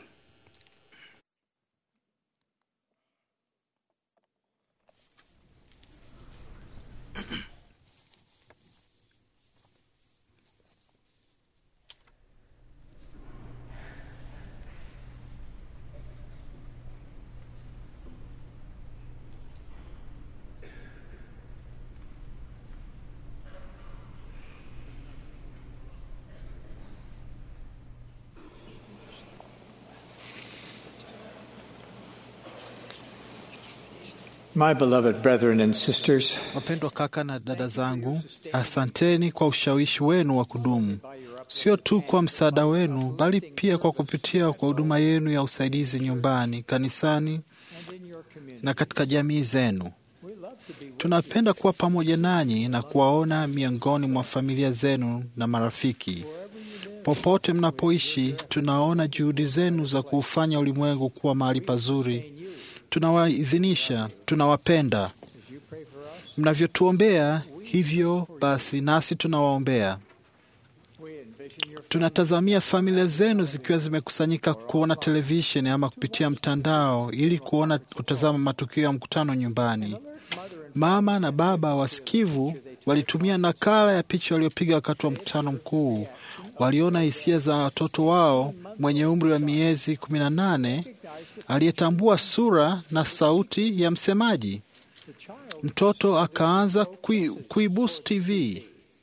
My beloved brethren and sisters, Wapendwa kaka na dada zangu, asanteni kwa ushawishi wenu wa kudumu, sio tu kwa msaada wenu, bali pia kwa kupitia kwa huduma yenu ya usaidizi nyumbani, kanisani na katika jamii zenu. Tunapenda kuwa pamoja nanyi na kuwaona miongoni mwa familia zenu na marafiki. Popote mnapoishi, tunaona juhudi zenu za kuufanya ulimwengu kuwa mahali pazuri. Tunawaidhinisha, tunawapenda. Mnavyotuombea hivyo basi, nasi tunawaombea. Tunatazamia familia zenu zikiwa zimekusanyika kuona televisheni ama kupitia mtandao ili kuona kutazama matukio ya mkutano nyumbani. Mama na baba wasikivu walitumia nakala ya picha waliopiga wakati wa mkutano mkuu. Waliona hisia za watoto wao mwenye umri wa miezi kumi na nane aliyetambua sura na sauti ya msemaji. Mtoto akaanza kui, kuibusu TV,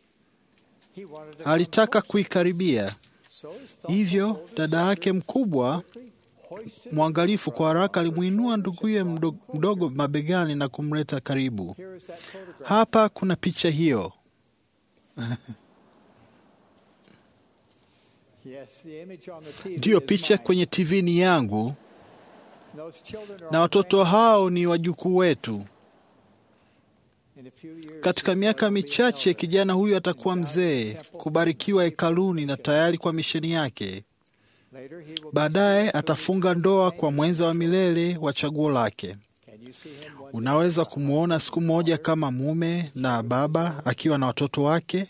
alitaka kuikaribia. Hivyo dada yake mkubwa mwangalifu kwa haraka alimwinua nduguye mdogo, mdogo mabegani na kumleta karibu. Hapa kuna picha hiyo. Ndiyo, picha kwenye TV ni yangu na watoto hao ni wajukuu wetu. Katika miaka michache kijana huyu atakuwa mzee, kubarikiwa hekaluni na tayari kwa misheni yake. Baadaye atafunga ndoa kwa mwenza wa milele wa chaguo lake. Unaweza kumwona siku moja kama mume na baba akiwa na watoto wake,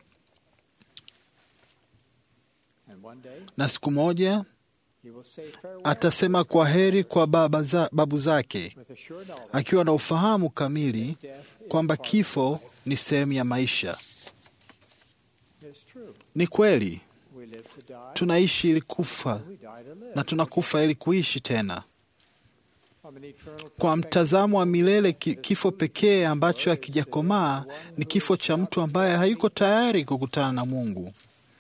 na siku moja atasema kwa heri kwa baba za, babu zake akiwa na ufahamu kamili kwamba kifo ni sehemu ya maisha. Ni kweli tunaishi ili kufa na tunakufa ili kuishi tena. Kwa mtazamo wa milele, kifo pekee ambacho hakijakomaa ni kifo cha mtu ambaye hayuko tayari kukutana na Mungu.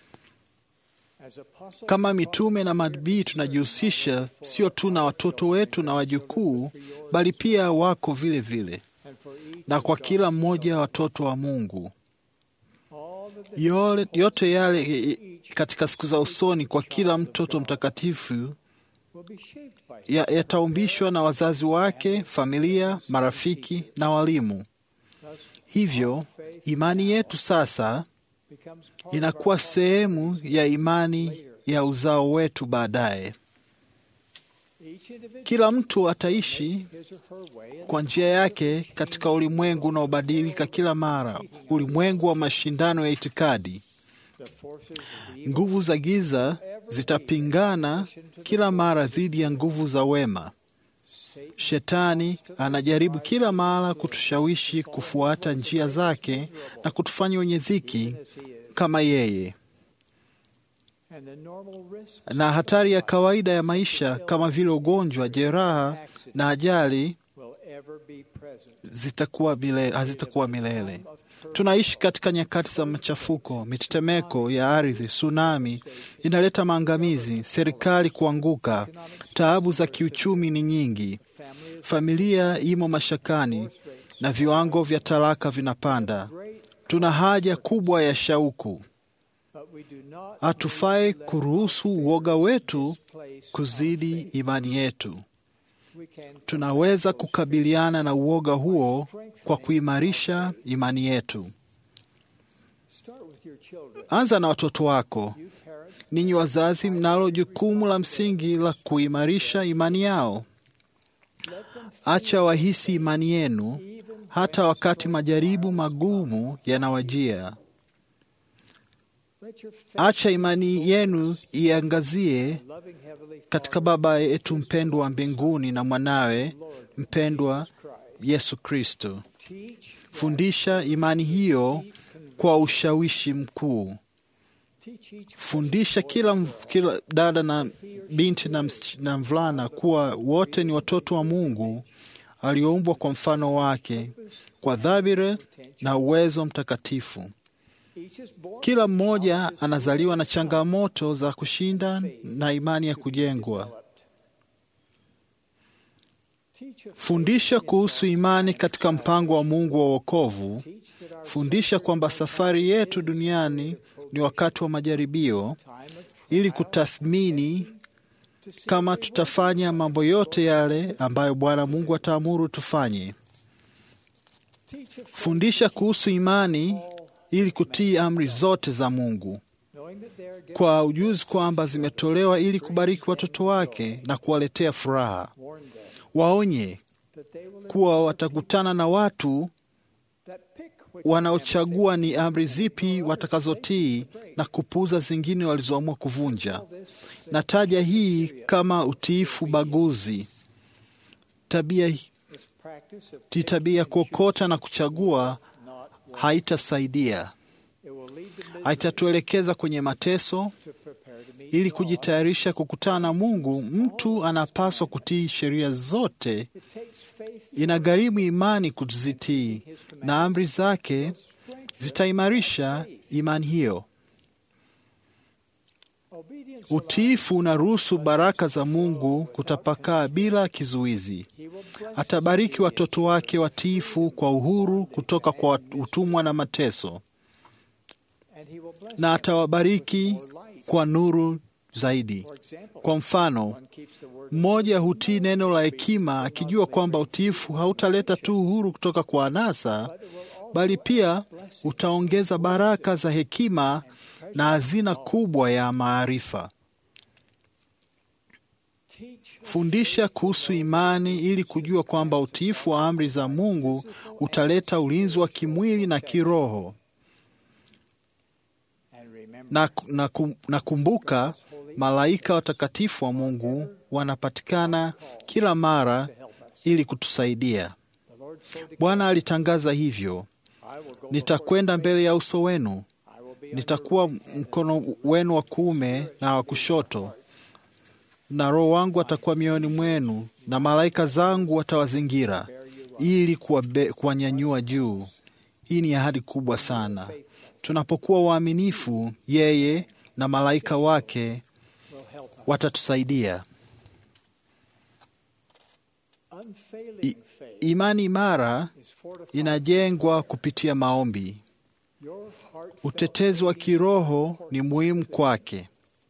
Kama mitume na manabii tunajihusisha sio tu na watoto wetu na wajukuu, bali pia wako vile vile na kwa kila mmoja wa watoto wa Mungu. Yole, yote yale katika siku za usoni kwa kila mtoto mtakatifu yataumbishwa ya na wazazi wake, familia, marafiki na walimu. Hivyo imani yetu sasa inakuwa sehemu ya imani ya uzao wetu baadaye. Kila mtu ataishi kwa njia yake katika ulimwengu unaobadilika kila mara, ulimwengu wa mashindano ya itikadi. Nguvu za giza zitapingana kila mara dhidi ya nguvu za wema. Shetani anajaribu kila mara kutushawishi kufuata njia zake na kutufanya wenye dhiki kama yeye. Na hatari ya kawaida ya maisha kama vile ugonjwa, jeraha na ajali zitakuwa milele, hazitakuwa milele. Tunaishi katika nyakati za machafuko, mitetemeko ya ardhi, tsunami inaleta maangamizi, serikali kuanguka, taabu za kiuchumi ni nyingi, familia imo mashakani na viwango vya talaka vinapanda. Tuna haja kubwa ya shauku. Hatufai kuruhusu uoga wetu kuzidi imani yetu. Tunaweza kukabiliana na uoga huo kwa kuimarisha imani yetu. Anza na watoto wako. Ninyi wazazi, mnalo jukumu la msingi la kuimarisha imani yao. Acha wahisi imani yenu hata wakati majaribu magumu yanawajia. Acha imani yenu iangazie katika Baba yetu mpendwa wa mbinguni na mwanawe mpendwa Yesu Kristo. Fundisha imani hiyo kwa ushawishi mkuu. Fundisha kila, kila dada na binti na, na mvulana kuwa wote ni watoto wa Mungu alioumbwa kwa mfano wake kwa dhamira na uwezo mtakatifu. Kila mmoja anazaliwa na changamoto za kushinda na imani ya kujengwa. Fundisha kuhusu imani katika mpango wa Mungu wa wokovu. Fundisha kwamba safari yetu duniani ni wakati wa majaribio, ili kutathmini kama tutafanya mambo yote yale ambayo Bwana Mungu ataamuru tufanye. Fundisha kuhusu imani ili kutii amri zote za Mungu kwa ujuzi kwamba zimetolewa ili kubariki watoto wake na kuwaletea furaha. Waonye kuwa watakutana na watu wanaochagua ni amri zipi watakazotii na kupuuza zingine walizoamua kuvunja. Nataja hii kama utiifu baguzi. Tabia ti tabia kuokota na kuchagua haitasaidia, haitatuelekeza kwenye mateso. Ili kujitayarisha kukutana na Mungu, mtu anapaswa kutii sheria zote. Inagharimu imani kuzitii, na amri zake zitaimarisha imani hiyo. Utiifu unaruhusu baraka za Mungu kutapakaa bila kizuizi. Atabariki watoto wake watiifu kwa uhuru kutoka kwa utumwa na mateso, na atawabariki kwa nuru zaidi. Kwa mfano, mmoja hutii neno la hekima akijua kwamba utiifu hautaleta tu uhuru kutoka kwa anasa, bali pia utaongeza baraka za hekima na hazina kubwa ya maarifa. Fundisha kuhusu imani ili kujua kwamba utiifu wa amri za Mungu utaleta ulinzi wa kimwili na kiroho. Na, na, na kumbuka, malaika watakatifu wa Mungu wanapatikana kila mara ili kutusaidia. Bwana alitangaza hivyo, nitakwenda mbele ya uso wenu, nitakuwa mkono wenu wa kuume na wa kushoto, na Roho wangu atakuwa mioyoni mwenu, na malaika zangu watawazingira ili kuwanyanyua juu. Hii ni ahadi kubwa sana. Tunapokuwa waaminifu, yeye na malaika wake watatusaidia. I, imani imara inajengwa kupitia maombi. Utetezi wa kiroho ni muhimu kwake.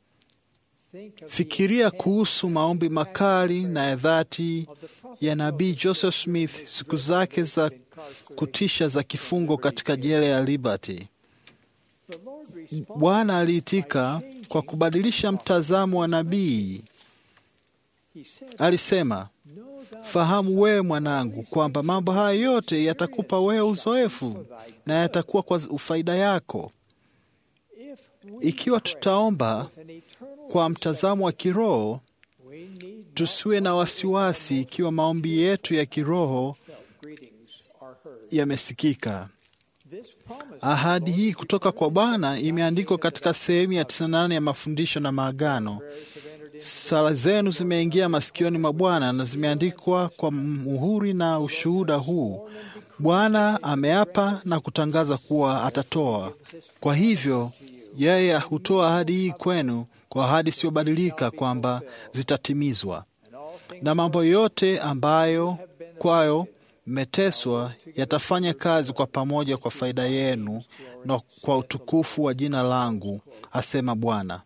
Fikiria kuhusu maombi makali na ya dhati ya nabii Joseph Smith siku zake za kutisha za kifungo katika jela ya Liberty. Bwana aliitika kwa kubadilisha mtazamo wa nabii. Alisema, fahamu wewe mwanangu, kwamba mambo haya yote yatakupa wewe uzoefu na yatakuwa kwa faida yako. Ikiwa tutaomba kwa mtazamo wa kiroho, tusiwe na wasiwasi ikiwa maombi yetu ya kiroho yamesikika. Ahadi hii kutoka kwa Bwana imeandikwa katika sehemu ya 98 ya mafundisho na maagano. Sala zenu zimeingia masikioni mwa Bwana na zimeandikwa kwa muhuri na ushuhuda huu. Bwana ameapa na kutangaza kuwa atatoa. Kwa hivyo yeye hutoa ahadi hii kwenu kwa ahadi isiyobadilika kwamba zitatimizwa, na mambo yote ambayo kwayo mmeteswa yatafanya kazi kwa pamoja kwa faida yenu na kwa utukufu wa jina langu, asema Bwana.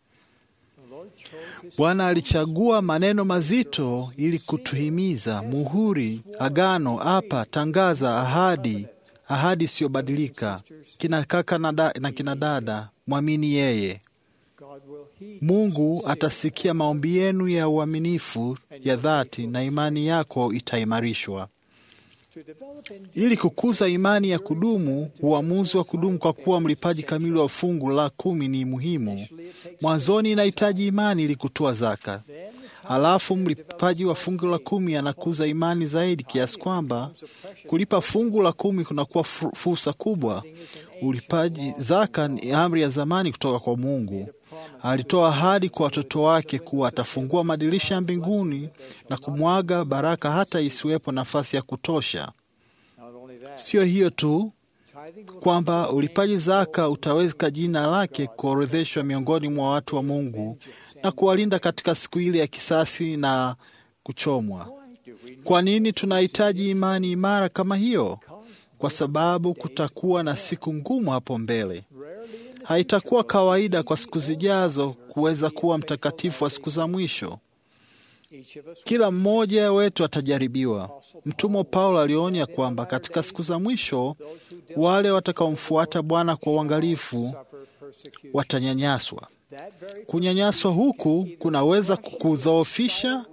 Bwana alichagua maneno mazito ili kutuhimiza: muhuri, agano, apa, tangaza, ahadi, ahadi isiyobadilika. Kina kaka na, da, na kina dada, mwamini yeye. Mungu atasikia maombi yenu ya uaminifu ya dhati, na imani yako itaimarishwa. Ili kukuza imani ya kudumu, uamuzi wa kudumu kwa kuwa mlipaji kamili wa fungu la kumi ni muhimu. Mwanzoni inahitaji imani ili kutoa zaka, halafu mlipaji wa fungu la kumi anakuza imani zaidi kiasi kwamba kulipa fungu la kumi kunakuwa fursa kubwa. Ulipaji zaka ni amri ya zamani kutoka kwa Mungu. Alitoa ahadi kwa watoto wake kuwa atafungua madirisha ya mbinguni na kumwaga baraka hata isiwepo nafasi ya kutosha. Sio hiyo tu, kwamba ulipaji zaka utaweka jina lake kuorodheshwa miongoni mwa watu wa Mungu na kuwalinda katika siku ile ya kisasi na kuchomwa. Kwa nini tunahitaji imani imara kama hiyo? Kwa sababu kutakuwa na siku ngumu hapo mbele. Haitakuwa kawaida kwa siku zijazo kuweza kuwa mtakatifu wa siku za mwisho. Kila mmoja wetu atajaribiwa. Mtumwa Paulo alionya kwamba katika siku za mwisho wale watakaomfuata Bwana kwa uangalifu watanyanyaswa. Kunyanyaswa huku kunaweza kukudhoofisha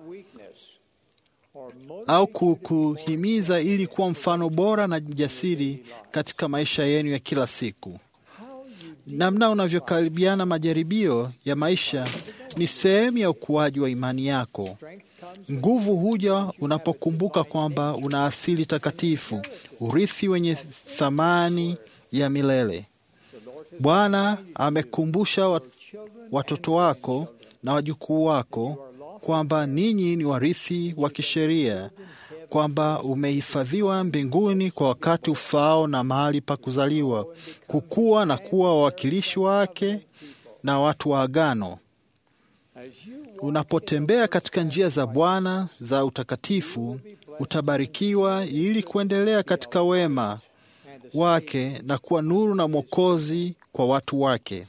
au kukuhimiza ili kuwa mfano bora na jasiri katika maisha yenu ya kila siku. Namna unavyokaribiana majaribio ya maisha ni sehemu ya ukuaji wa imani yako. Nguvu huja unapokumbuka kwamba una asili takatifu, urithi wenye thamani ya milele. Bwana amekumbusha watoto wako na wajukuu wako kwamba ninyi ni warithi wa kisheria, kwamba umehifadhiwa mbinguni kwa wakati ufaao na mahali pa kuzaliwa, kukua na kuwa wawakilishi wake na watu wa agano. Unapotembea katika njia za Bwana za utakatifu, utabarikiwa ili kuendelea katika wema wake na kuwa nuru na mwokozi kwa watu wake.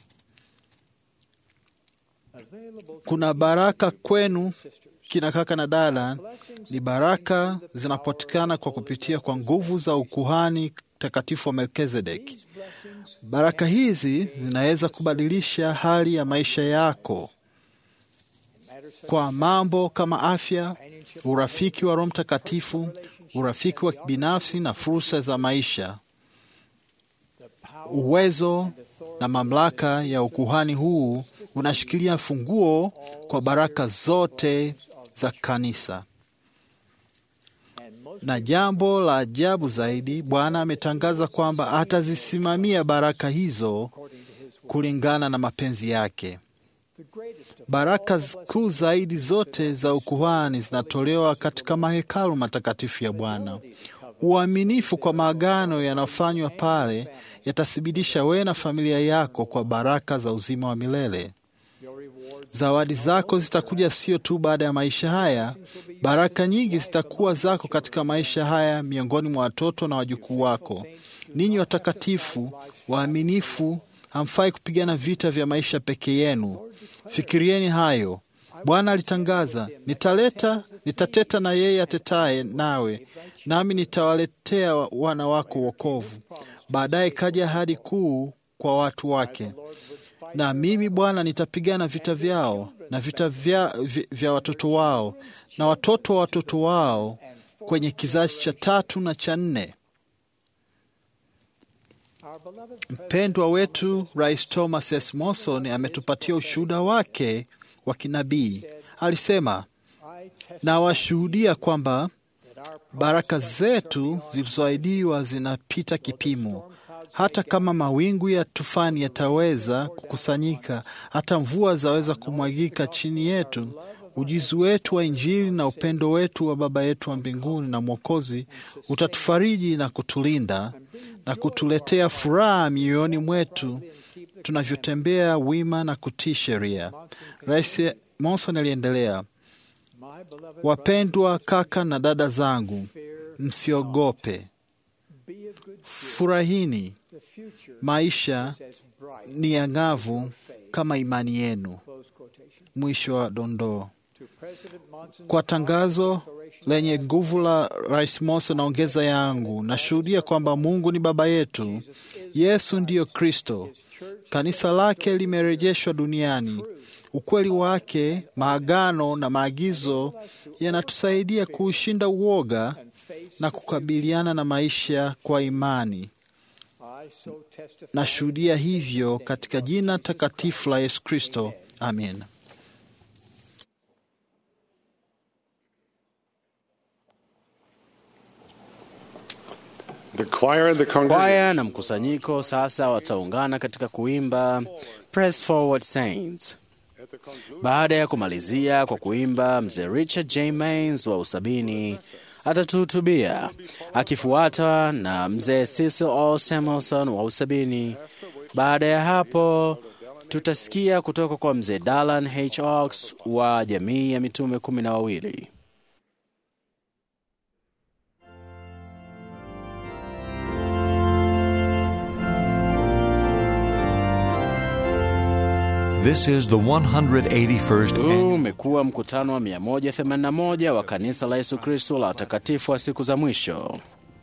Kuna baraka kwenu kina kaka na dada, ni baraka zinapatikana kwa kupitia kwa nguvu za ukuhani takatifu wa Melkizedeki. Baraka hizi zinaweza kubadilisha hali ya maisha yako kwa mambo kama afya, urafiki wa Roho Mtakatifu, urafiki wa kibinafsi na fursa za maisha. Uwezo na mamlaka ya ukuhani huu unashikilia funguo kwa baraka zote za kanisa. Na jambo la ajabu zaidi, Bwana ametangaza kwamba atazisimamia baraka hizo kulingana na mapenzi yake. Baraka kuu zaidi zote za ukuhani zinatolewa katika mahekalu matakatifu ya Bwana. Uaminifu kwa maagano yanayofanywa pale yatathibitisha wewe na familia yako kwa baraka za uzima wa milele. Zawadi zako zitakuja sio tu baada ya maisha haya. Baraka nyingi zitakuwa zako katika maisha haya, miongoni mwa watoto na wajukuu wako. Ninyi watakatifu waaminifu, hamfai kupigana vita vya maisha peke yenu. Fikirieni hayo. Bwana alitangaza, nitaleta nitateta na yeye atetaye nawe, nami nitawaletea wana wako wokovu. Baadaye kaja ahadi kuu kwa watu wake, na mimi Bwana nitapigana vita vyao na vita vya, vya, vya watoto wao na watoto wa watoto wao kwenye kizazi cha tatu na cha nne. Mpendwa wetu Rais Thomas S. Monson ametupatia ushuhuda wake wa kinabii. Alisema, na washuhudia kwamba baraka zetu zilizoahidiwa zinapita kipimo. Hata kama mawingu ya tufani yataweza kukusanyika, hata mvua zaweza kumwagika chini yetu, ujuzi wetu wa Injili na upendo wetu wa Baba yetu wa mbinguni na Mwokozi utatufariji na kutulinda na kutuletea furaha mioyoni mwetu tunavyotembea wima na kutii sheria. Rais Monson aliendelea, wapendwa kaka na dada zangu, msiogope, furahini, maisha ni ang'avu kama imani yenu. Mwisho wa dondoo. Kwa tangazo lenye nguvu la Rais Monson naongeza yangu, nashuhudia kwamba Mungu ni Baba yetu, Yesu ndiyo Kristo, kanisa lake limerejeshwa duniani. Ukweli wake, maagano na maagizo yanatusaidia kuushinda uoga na kukabiliana na maisha kwa imani. Nashuhudia hivyo katika jina takatifu la Yesu Kristo, amen. The choir and the congregation Kwaya na mkusanyiko sasa wataungana katika kuimba Press Forward Saints. Baada ya kumalizia kwa kuimba, mzee Richard J. Mains wa usabini atatuhutubia akifuata na mzee Cecil O. Samuelson wa usabini. Baada ya hapo tutasikia kutoka kwa mzee Dalan H. Ox wa jamii ya mitume kumi na wawili. This is the 181st Huu umekuwa mkutano wa 181 wa kanisa la Yesu Kristo la watakatifu wa siku za mwisho.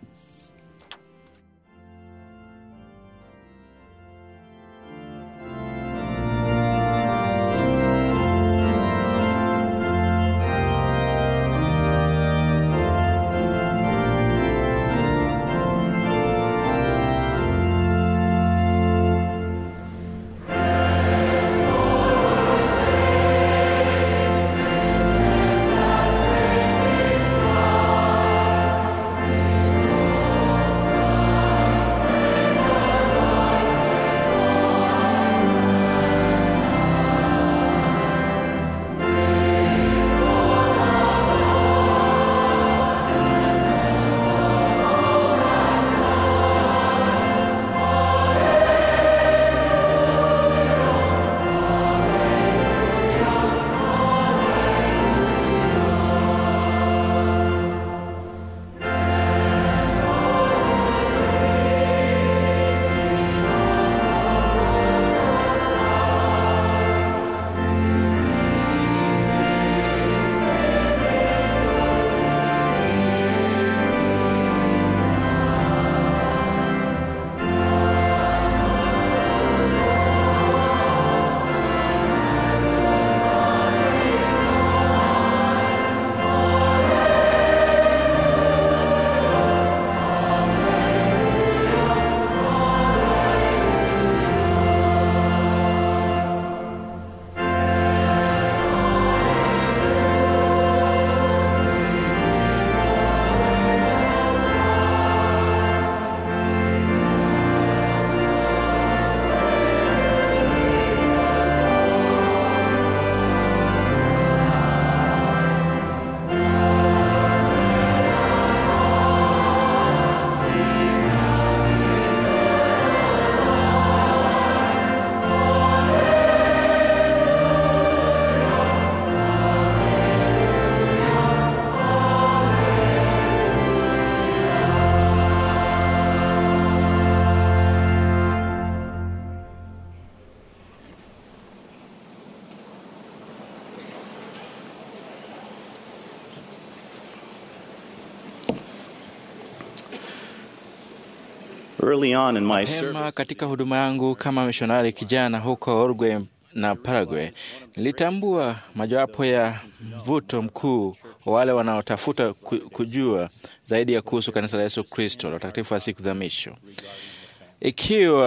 Early on in my Mapema service, katika huduma yangu kama mishonari kijana huko Uruguay na Paraguay, nilitambua mojawapo ya mvuto mkuu wa wale wanaotafuta ku- kujua zaidi ya kuhusu kanisa la Yesu Kristo la utakatifu wa siku za mwisho. Ikiwa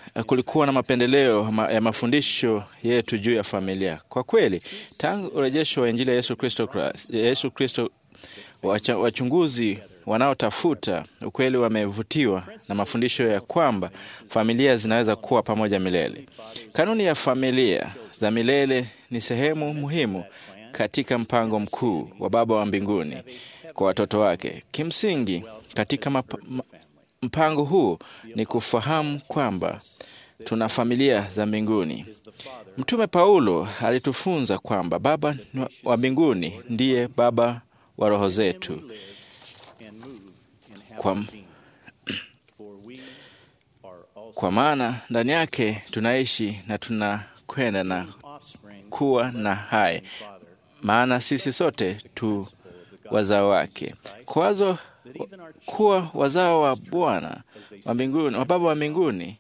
kulikuwa na mapendeleo ma- ya mafundisho yetu juu ya familia. Kwa kweli, tangu urejesho wa Injili ya Yesu Kristo Christ- Yesu Kristo, wacha- wachunguzi wanaotafuta ukweli wamevutiwa na mafundisho ya kwamba familia zinaweza kuwa pamoja milele. Kanuni ya familia za milele ni sehemu muhimu katika mpango mkuu wa Baba wa mbinguni kwa watoto wake. Kimsingi, katika map, ma, mpango huu ni kufahamu kwamba tuna familia za mbinguni. Mtume Paulo alitufunza kwamba Baba wa mbinguni ndiye Baba wa roho zetu. Kwa, kwa maana ndani yake tunaishi na tunakwenda na kuwa na hai, maana sisi sote tu wazao wake. Kwazo kuwa wazao wa Bwana wa mbinguni, wa Baba wa mbinguni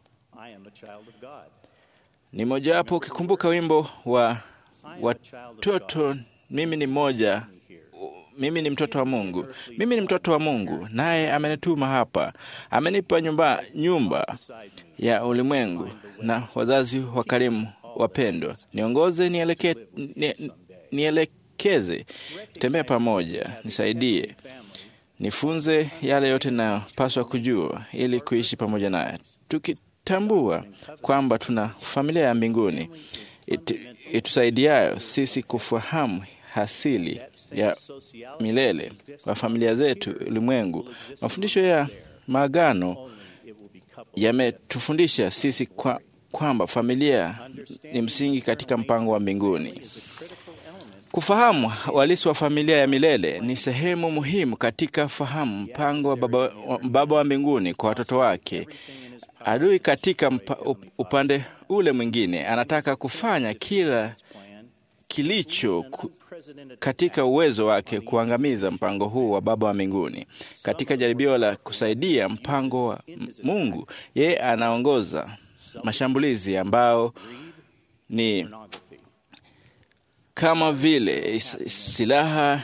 ni mojawapo. Ukikumbuka wimbo wa watoto, mimi ni mmoja mimi ni mtoto wa Mungu, mimi ni mtoto wa Mungu, naye amenituma hapa, amenipa nyumba, nyumba ya ulimwengu na wazazi wakarimu wapendwa, niongoze, nieleke, ni, nielekeze, tembea pamoja, nisaidie, nifunze yale yote nayopaswa kujua ili kuishi pamoja naye, tukitambua kwamba tuna familia ya mbinguni itu, itusaidiayo sisi kufahamu hasili ya milele wa familia zetu ulimwengu. Mafundisho ya maagano yametufundisha sisi kwa, kwamba familia ni msingi katika mpango wa mbinguni. Kufahamu walisi wa familia ya milele ni sehemu muhimu katika fahamu mpango wa Baba wa, Baba wa mbinguni kwa watoto wake. Adui katika mpa, upande ule mwingine anataka kufanya kila kilicho ku, katika uwezo wake kuangamiza mpango huu wa Baba wa mbinguni. Katika jaribio la kusaidia mpango wa Mungu, yeye anaongoza mashambulizi ambao ni kama vile silaha,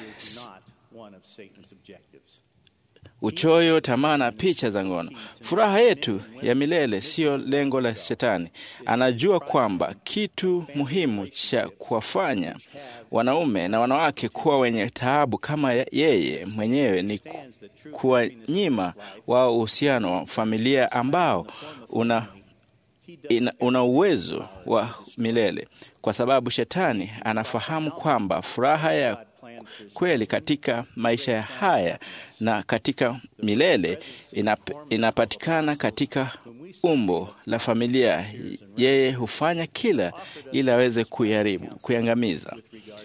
uchoyo, tamaa na picha za ngono. Furaha yetu ya milele siyo lengo la Shetani. Anajua kwamba kitu muhimu cha kuwafanya wanaume na wanawake kuwa wenye taabu kama yeye mwenyewe ni kuwanyima wao uhusiano wa familia ambao una, ina, una uwezo wa milele, kwa sababu Shetani anafahamu kwamba furaha ya kweli katika maisha haya na katika milele inap, inapatikana katika umbo la familia. Yeye hufanya kila ili aweze kuiharibu, kuiangamiza.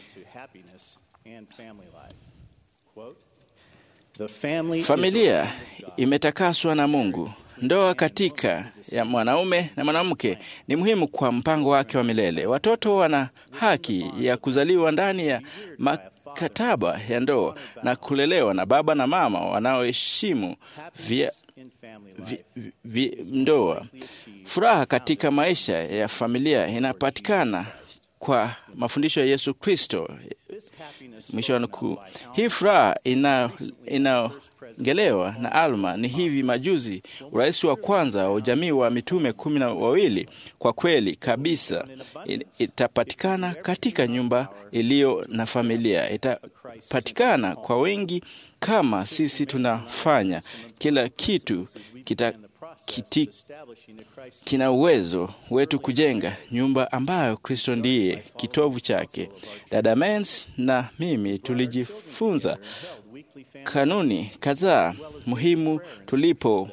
Familia imetakaswa na Mungu. Ndoa katika ya mwanaume na mwanamke ni muhimu kwa mpango wake wa milele. Watoto wana haki ya kuzaliwa ndani ya makataba ya ndoa na kulelewa na baba na mama wanaoheshimu vya vi, vi, ndoa. Furaha katika maisha ya familia inapatikana kwa mafundisho ya Yesu Kristo. Mwisho wa nukuu. Hii furaha inaongelewa na Alma ni hivi majuzi, urais wa kwanza wa ujamii wa mitume kumi na wawili. Kwa kweli kabisa itapatikana katika nyumba iliyo na familia, itapatikana kwa wengi kama sisi tunafanya kila kitu kita Kiti, kina uwezo wetu kujenga nyumba ambayo Kristo ndiye kitovu chake. Dada Mens na mimi tulijifunza kanuni kadhaa muhimu tulipo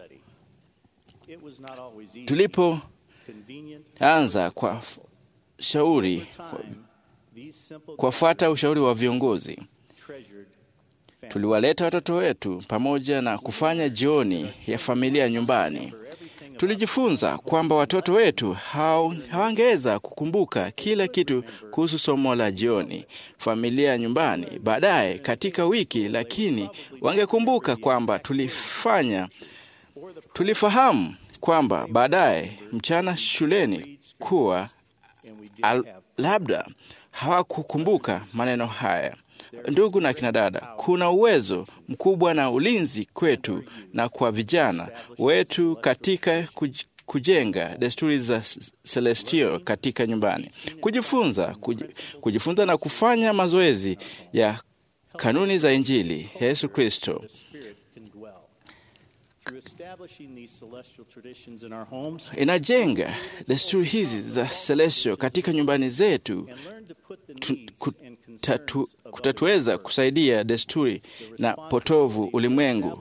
tulipoanza kwa shauri kuwafuata ushauri wa viongozi. Tuliwaleta watoto wetu pamoja na kufanya jioni ya familia nyumbani. Tulijifunza kwamba watoto wetu hawangeweza kukumbuka kila kitu kuhusu somo la jioni familia nyumbani baadaye katika wiki, lakini wangekumbuka kwamba tulifanya tulifahamu kwamba baadaye mchana shuleni kuwa al, labda hawakukumbuka maneno haya. Ndugu na kina dada, kuna uwezo mkubwa na ulinzi kwetu na kwa vijana wetu katika kujenga desturi za Celestio katika nyumbani, kujifunza kuj, kujifunza na kufanya mazoezi ya kanuni za Injili ya Yesu Kristo. Inajenga desturi hizi za Celestio katika nyumbani zetu kutatu, kutatuweza kusaidia desturi na potovu ulimwengu.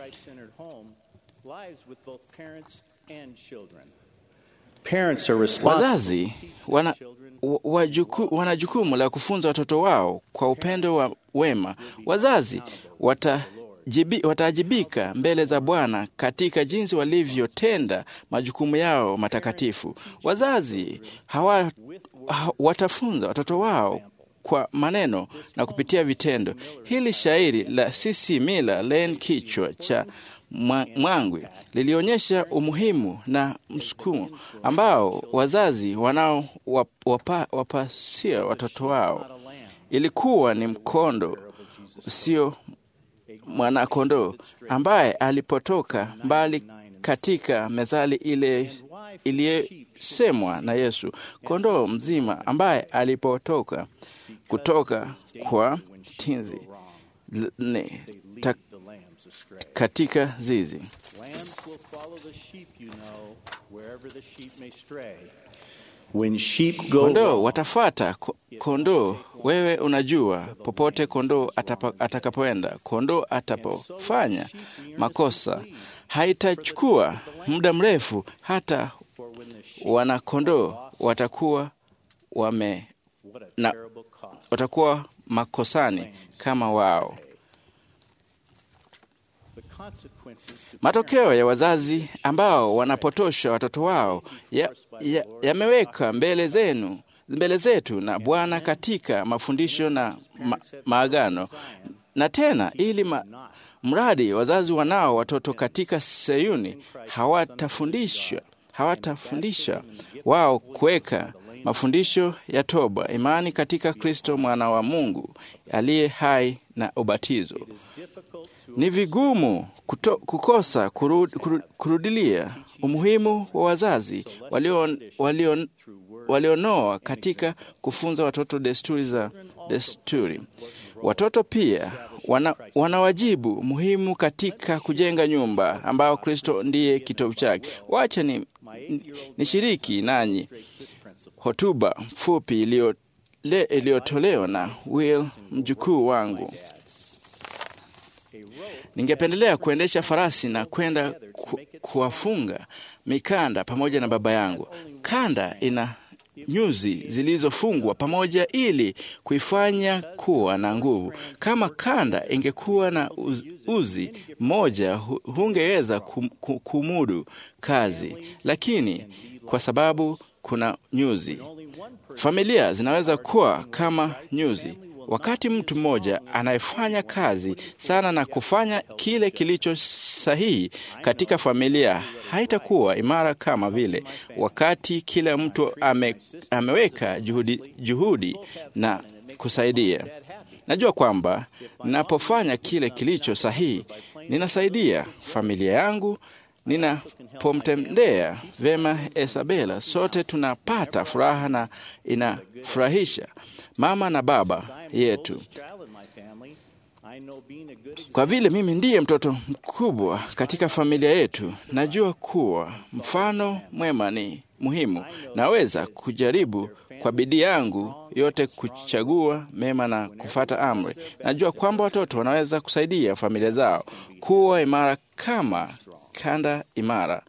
Wazazi wana, wajuku, wana jukumu la kufunza watoto wao kwa upendo wa wema. Wazazi wataajibika mbele za Bwana katika jinsi walivyotenda majukumu yao matakatifu. Wazazi hawa, ha, watafunza watoto wao kwa maneno na kupitia vitendo. Hili shairi la Sisi Mila Len kichwa cha Mwangwi lilionyesha umuhimu na msukumo ambao wazazi wanao wapa, wapasia watoto wao. Ilikuwa ni mkondo usio mwanakondoo ambaye alipotoka mbali katika methali ile iliyosemwa na Yesu, kondoo mzima ambaye alipotoka kutoka kwa tinzi ne, ta, katika zizi. Kondoo watafata kondoo, wewe unajua, popote kondoo atakapoenda. Kondoo atapofanya makosa, haitachukua muda mrefu hata wanakondoo watakuwa wame na, watakuwa makosani kama wao. Matokeo ya wazazi ambao wanapotosha watoto wao yameweka ya, ya mbele zenu mbele zetu na Bwana katika mafundisho na ma, maagano na tena, ili ma, mradi wazazi wanao watoto katika Sayuni hawatafundishwa hawatafundisha wao kuweka mafundisho ya toba, imani katika Kristo mwana wa Mungu aliye hai na ubatizo. Ni vigumu kuto, kukosa kurud, kurud, kurudilia umuhimu wa wazazi walionoa walio, walio katika kufunza watoto desturi za desturi. Watoto pia wana, wana wajibu muhimu katika kujenga nyumba ambayo Kristo ndiye kitovu chake. Wacha ni nishiriki nanyi hotuba fupi iliyotolewa na Will, mjukuu wangu. Ningependelea kuendesha farasi na kwenda ku, kuwafunga mikanda pamoja na baba yangu. Kanda ina nyuzi zilizofungwa pamoja ili kuifanya kuwa na nguvu. Kama kanda ingekuwa na uz, uzi mmoja, hungeweza kum, kumudu kazi, lakini kwa sababu kuna nyuzi, familia zinaweza kuwa kama nyuzi. Wakati mtu mmoja anayefanya kazi sana na kufanya kile kilicho sahihi katika familia haitakuwa imara kama vile wakati kila mtu ame, ameweka juhudi, juhudi na kusaidia. Najua kwamba ninapofanya kile kilicho sahihi ninasaidia familia yangu. Ninapomtendea vema Isabela, sote tunapata furaha na inafurahisha mama na baba yetu. Kwa vile mimi ndiye mtoto mkubwa katika familia yetu, najua kuwa mfano mwema ni muhimu. Naweza kujaribu kwa bidii yangu yote kuchagua mema na kufata amri. Najua kwamba watoto wanaweza kusaidia familia zao kuwa imara kama kanda imara.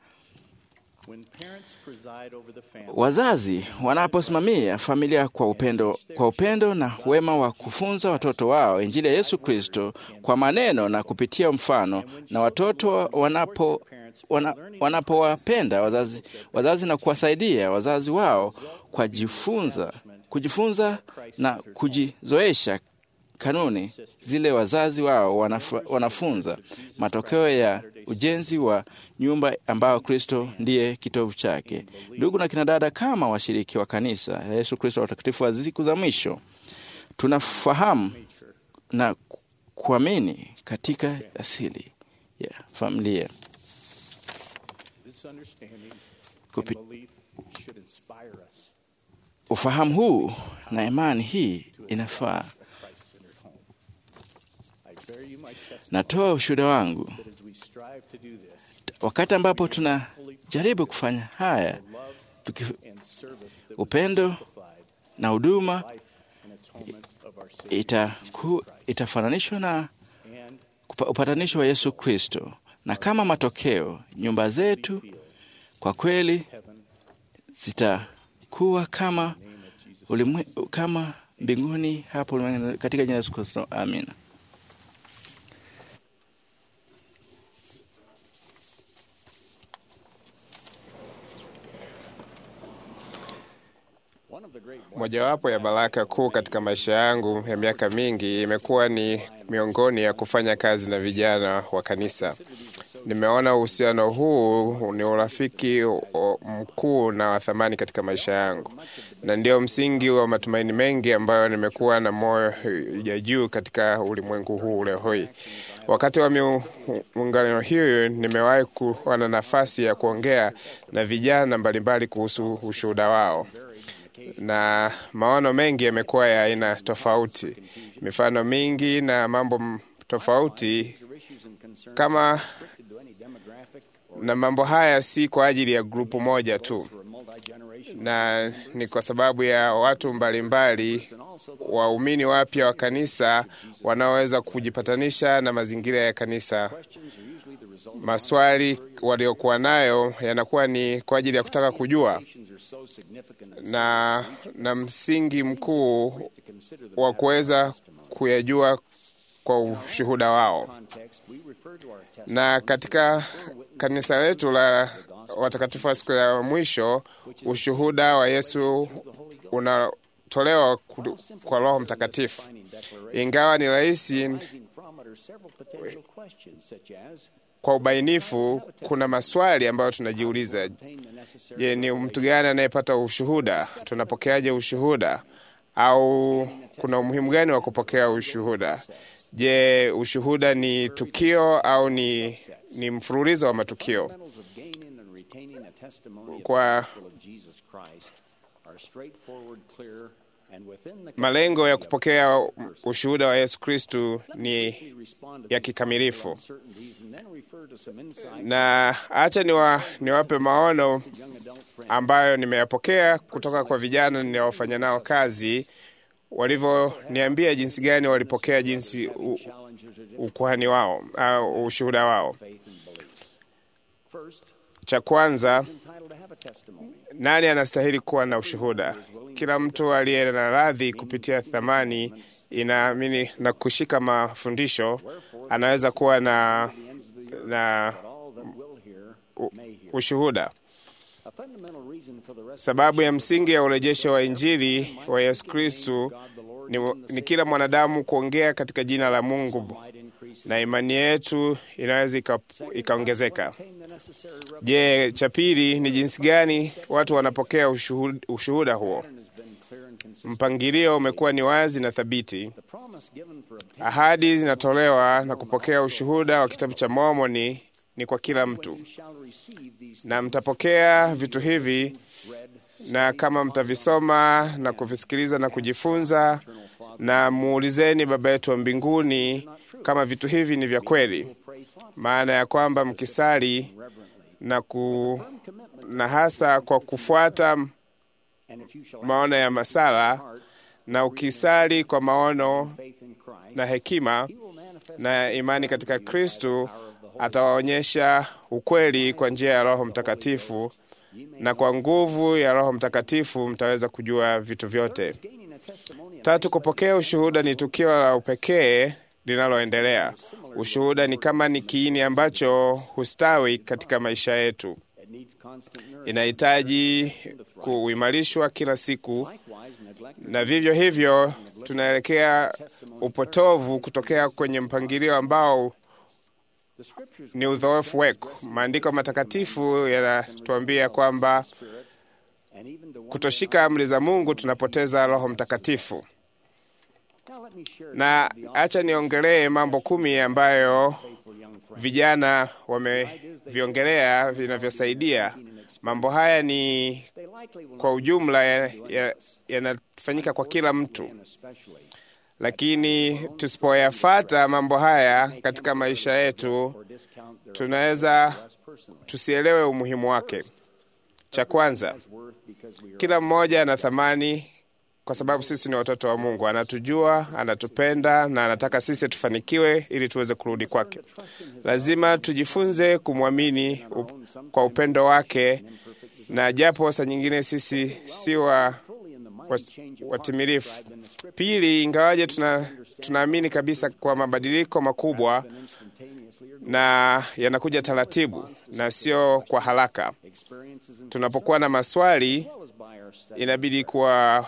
Wazazi wanaposimamia familia kwa upendo, kwa upendo na wema wa kufunza watoto wao Injili ya Yesu Kristo kwa maneno na kupitia mfano, na watoto wanapo wana, wanapowapenda wazazi, wazazi na kuwasaidia wazazi wao kwa jifunza, kujifunza na kujizoesha kanuni zile wazazi wao wanafu, wanafunza, matokeo ya ujenzi wa nyumba ambayo Kristo ndiye kitovu chake. Ndugu na kinadada, kama washiriki wa kanisa ya Yesu Kristo watakatifu wa siku za mwisho, tunafahamu na kuamini katika asili ya familia. Kupi... ufahamu huu na imani hii inafaa. Natoa ushuhuda wangu wakati ambapo tunajaribu kufanya haya tuki... upendo na huduma itaku, itafananishwa na upatanisho wa Yesu Kristo, na kama matokeo nyumba zetu kwa kweli zitakuwa kama ulimwe, kama mbinguni hapo ulimwengu, katika jina la Yesu Kristo, amina. Mojawapo ya baraka kuu katika maisha yangu ya miaka mingi imekuwa ni miongoni ya kufanya kazi na vijana wa kanisa. Nimeona uhusiano huu ni urafiki mkuu na wa thamani katika maisha yangu, na ndio msingi wa matumaini mengi ambayo nimekuwa na moyo ya juu katika ulimwengu huu leo hii. Wakati wa miungano hiyo, nimewahi kuwa na nafasi ya kuongea na vijana mbalimbali kuhusu ushuhuda wao na maono mengi yamekuwa ya aina tofauti, mifano mingi na mambo tofauti kama na mambo haya si kwa ajili ya grupu moja tu, na ni kwa sababu ya watu mbalimbali, waumini wapya wa kanisa wanaoweza kujipatanisha na mazingira ya kanisa. Maswali waliokuwa nayo yanakuwa ni kwa ajili ya kutaka kujua na, na msingi mkuu wa kuweza kuyajua kwa ushuhuda wao. Na katika kanisa letu la watakatifu wa siku ya mwisho, ushuhuda wa Yesu unatolewa kwa Roho Mtakatifu. Ingawa ni rahisi kwa ubainifu, kuna maswali ambayo tunajiuliza. Je, ni mtu gani anayepata ushuhuda? Tunapokeaje ushuhuda? Au kuna umuhimu gani wa kupokea ushuhuda? Je, ushuhuda ni tukio au ni, ni mfululizo wa matukio? Kwa malengo ya kupokea ushuhuda wa Yesu Kristu ni ya kikamilifu, na acha niwa, niwape maono ambayo nimeyapokea kutoka kwa vijana ninaofanya nao kazi, walivyoniambia jinsi gani walipokea jinsi u, ukuhani wao au ushuhuda wao. Cha kwanza, nani anastahili kuwa na ushuhuda? Kila mtu aliye na radhi kupitia thamani inaamini na kushika mafundisho anaweza kuwa na, na u, ushuhuda. Sababu ya msingi ya urejesho wa Injili wa Yesu Kristu ni, ni kila mwanadamu kuongea katika jina la Mungu na imani yetu inaweza ikaongezeka. Je, cha pili ni jinsi gani watu wanapokea ushuhuda, ushuhuda huo? Mpangilio umekuwa ni wazi na thabiti. Ahadi zinatolewa na kupokea ushuhuda wa kitabu cha Mormoni ni kwa kila mtu, na mtapokea vitu hivi, na kama mtavisoma na kuvisikiliza na kujifunza, na muulizeni Baba yetu wa mbinguni kama vitu hivi ni vya kweli, maana ya kwamba mkisali na, ku, na hasa kwa kufuata maono ya masala na ukisali kwa maono na hekima na imani katika Kristu, atawaonyesha ukweli kwa njia ya Roho Mtakatifu, na kwa nguvu ya Roho Mtakatifu mtaweza kujua vitu vyote. Tatu, kupokea ushuhuda ni tukio la upekee linaloendelea. Ushuhuda ni kama ni kiini ambacho hustawi katika maisha yetu, inahitaji kuimarishwa kila siku, na vivyo hivyo tunaelekea upotovu kutokea kwenye mpangilio ambao ni udhoofu wetu. Maandiko matakatifu yanatuambia kwamba kutoshika amri za Mungu tunapoteza Roho Mtakatifu. Na acha niongelee mambo kumi ambayo vijana wameviongelea vinavyosaidia Mambo haya ni kwa ujumla yanafanyika ya, ya kwa kila mtu, lakini tusipoyafata mambo haya katika maisha yetu, tunaweza tusielewe umuhimu wake. Cha kwanza, kila mmoja ana thamani kwa sababu sisi ni watoto wa Mungu. Anatujua, anatupenda na anataka sisi tufanikiwe ili tuweze kurudi kwake. Lazima tujifunze kumwamini up, kwa upendo wake, na japo saa nyingine sisi si wa watimilifu. Pili, ingawaje tuna tunaamini kabisa kwa mabadiliko makubwa na yanakuja taratibu na sio kwa haraka. Tunapokuwa na maswali, inabidi kuwa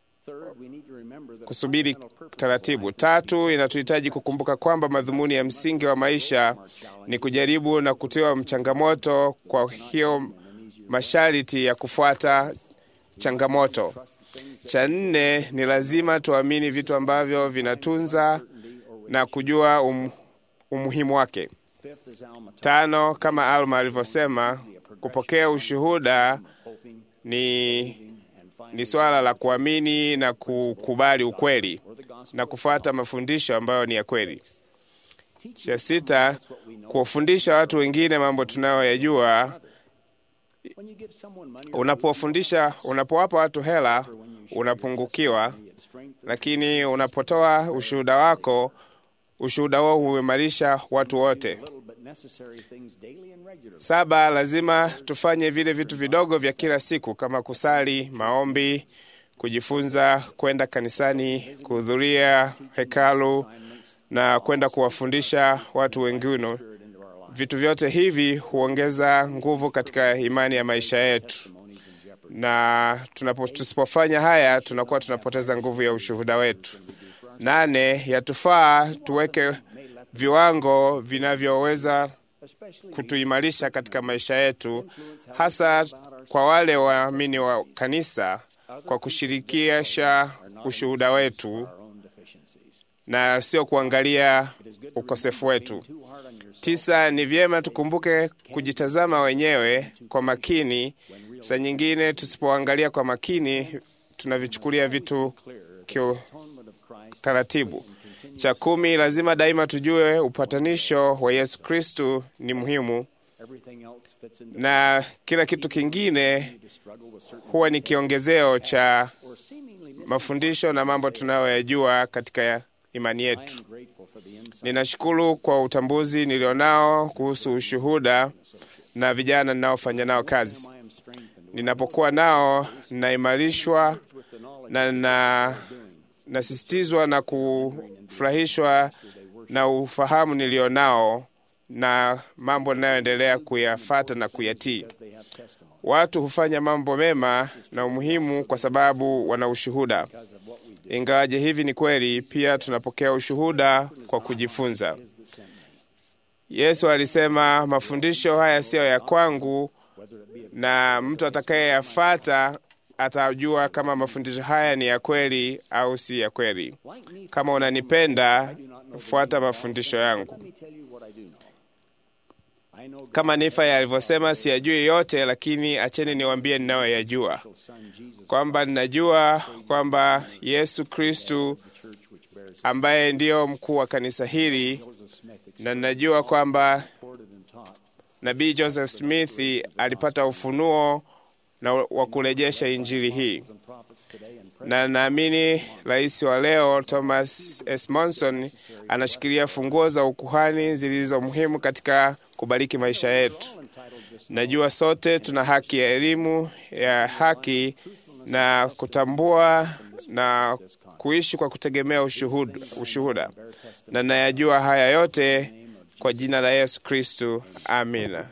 kusubiri taratibu. Tatu, inatuhitaji kukumbuka kwamba madhumuni ya msingi wa maisha ni kujaribu na kutiwa mchangamoto, kwa hiyo masharti ya kufuata changamoto. Cha nne, ni lazima tuamini vitu ambavyo vinatunza na kujua um, umuhimu wake. Tano, kama Alma alivyosema, kupokea ushuhuda ni, ni swala la kuamini na kukubali ukweli na kufuata mafundisho ambayo ni ya kweli. Cha sita, kuwafundisha watu wengine mambo tunayoyajua. Unapofundisha, unapowapa watu hela unapungukiwa, lakini unapotoa ushuhuda wako, ushuhuda huo huimarisha watu wote. Saba, lazima tufanye vile vitu vidogo vya kila siku kama kusali, maombi, kujifunza, kwenda kanisani, kuhudhuria hekalu na kwenda kuwafundisha watu wengine. Vitu vyote hivi huongeza nguvu katika imani ya maisha yetu, na tunapo, tusipofanya haya tunakuwa tunapoteza nguvu ya ushuhuda wetu. Nane, yatufaa tuweke viwango vinavyoweza kutuimarisha katika maisha yetu, hasa kwa wale waamini wa kanisa, kwa kushirikisha ushuhuda wetu na sio kuangalia ukosefu wetu. Tisa, ni vyema tukumbuke kujitazama wenyewe kwa makini. Saa nyingine tusipoangalia kwa makini, tunavichukulia vitu kiutaratibu. Cha kumi, lazima daima tujue upatanisho wa Yesu Kristu ni muhimu, na kila kitu kingine huwa ni kiongezeo cha mafundisho na mambo tunayoyajua katika imani yetu. Ninashukuru kwa utambuzi nilionao kuhusu ushuhuda na vijana ninaofanya nao kazi. Ninapokuwa nao, ninaimarishwa na na nasisitizwa na kufurahishwa na ufahamu nilionao na mambo ninayoendelea kuyafata na kuyatii. Watu hufanya mambo mema na umuhimu kwa sababu wana ushuhuda. Ingawaje hivi ni kweli, pia tunapokea ushuhuda kwa kujifunza. Yesu alisema, mafundisho haya siyo ya kwangu, na mtu atakayeyafata atajua kama mafundisho haya ni ya kweli au si ya kweli. Kama unanipenda, fuata mafundisho yangu. Kama Nifa alivyosema, siyajui yote, lakini acheni niwaambie ninayoyajua, kwamba ninajua kwamba Yesu Kristu ambaye ndiyo mkuu wa kanisa hili, na ninajua kwamba nabii Joseph Smith alipata ufunuo na wa kurejesha injili hii, na naamini rais wa leo Thomas S. Monson anashikilia funguo za ukuhani zilizo muhimu katika kubariki maisha yetu. Najua sote tuna haki ya elimu ya haki na kutambua na kuishi kwa kutegemea ushuhuda, ushuhuda. Na nayajua haya yote kwa jina la Yesu Kristu, amina.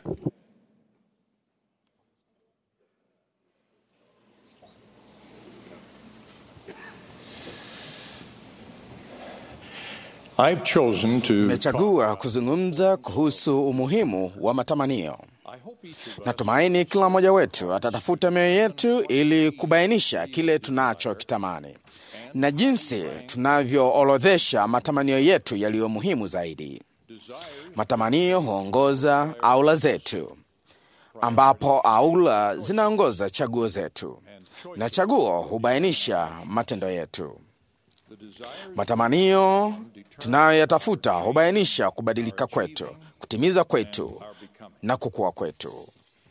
I've chosen to Nimechagua kuzungumza kuhusu umuhimu wa matamanio. Natumaini kila mmoja wetu atatafuta mioyo yetu ili kubainisha kile tunachokitamani na jinsi tunavyoorodhesha matamanio yetu yaliyo muhimu zaidi. Matamanio huongoza aula zetu ambapo aula zinaongoza chaguo zetu na chaguo hubainisha matendo yetu. Matamanio tunayoyatafuta hubainisha kubadilika kwetu, kutimiza kwetu na kukua kwetu.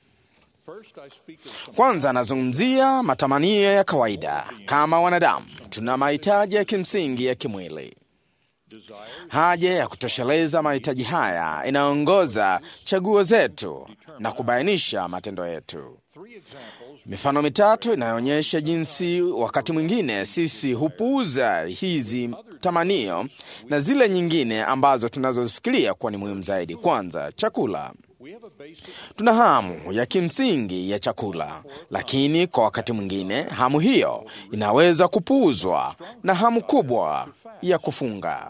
Kwanza anazungumzia matamanio ya kawaida. Kama wanadamu, tuna mahitaji ya kimsingi ya kimwili. Haja ya kutosheleza mahitaji haya inaongoza chaguo zetu na kubainisha matendo yetu. Mifano mitatu inayoonyesha jinsi wakati mwingine sisi hupuuza hizi tamanio na zile nyingine ambazo tunazozifikiria kuwa ni muhimu zaidi. Kwanza, chakula. Tuna hamu ya kimsingi ya chakula, lakini kwa wakati mwingine hamu hiyo inaweza kupuuzwa na hamu kubwa ya kufunga.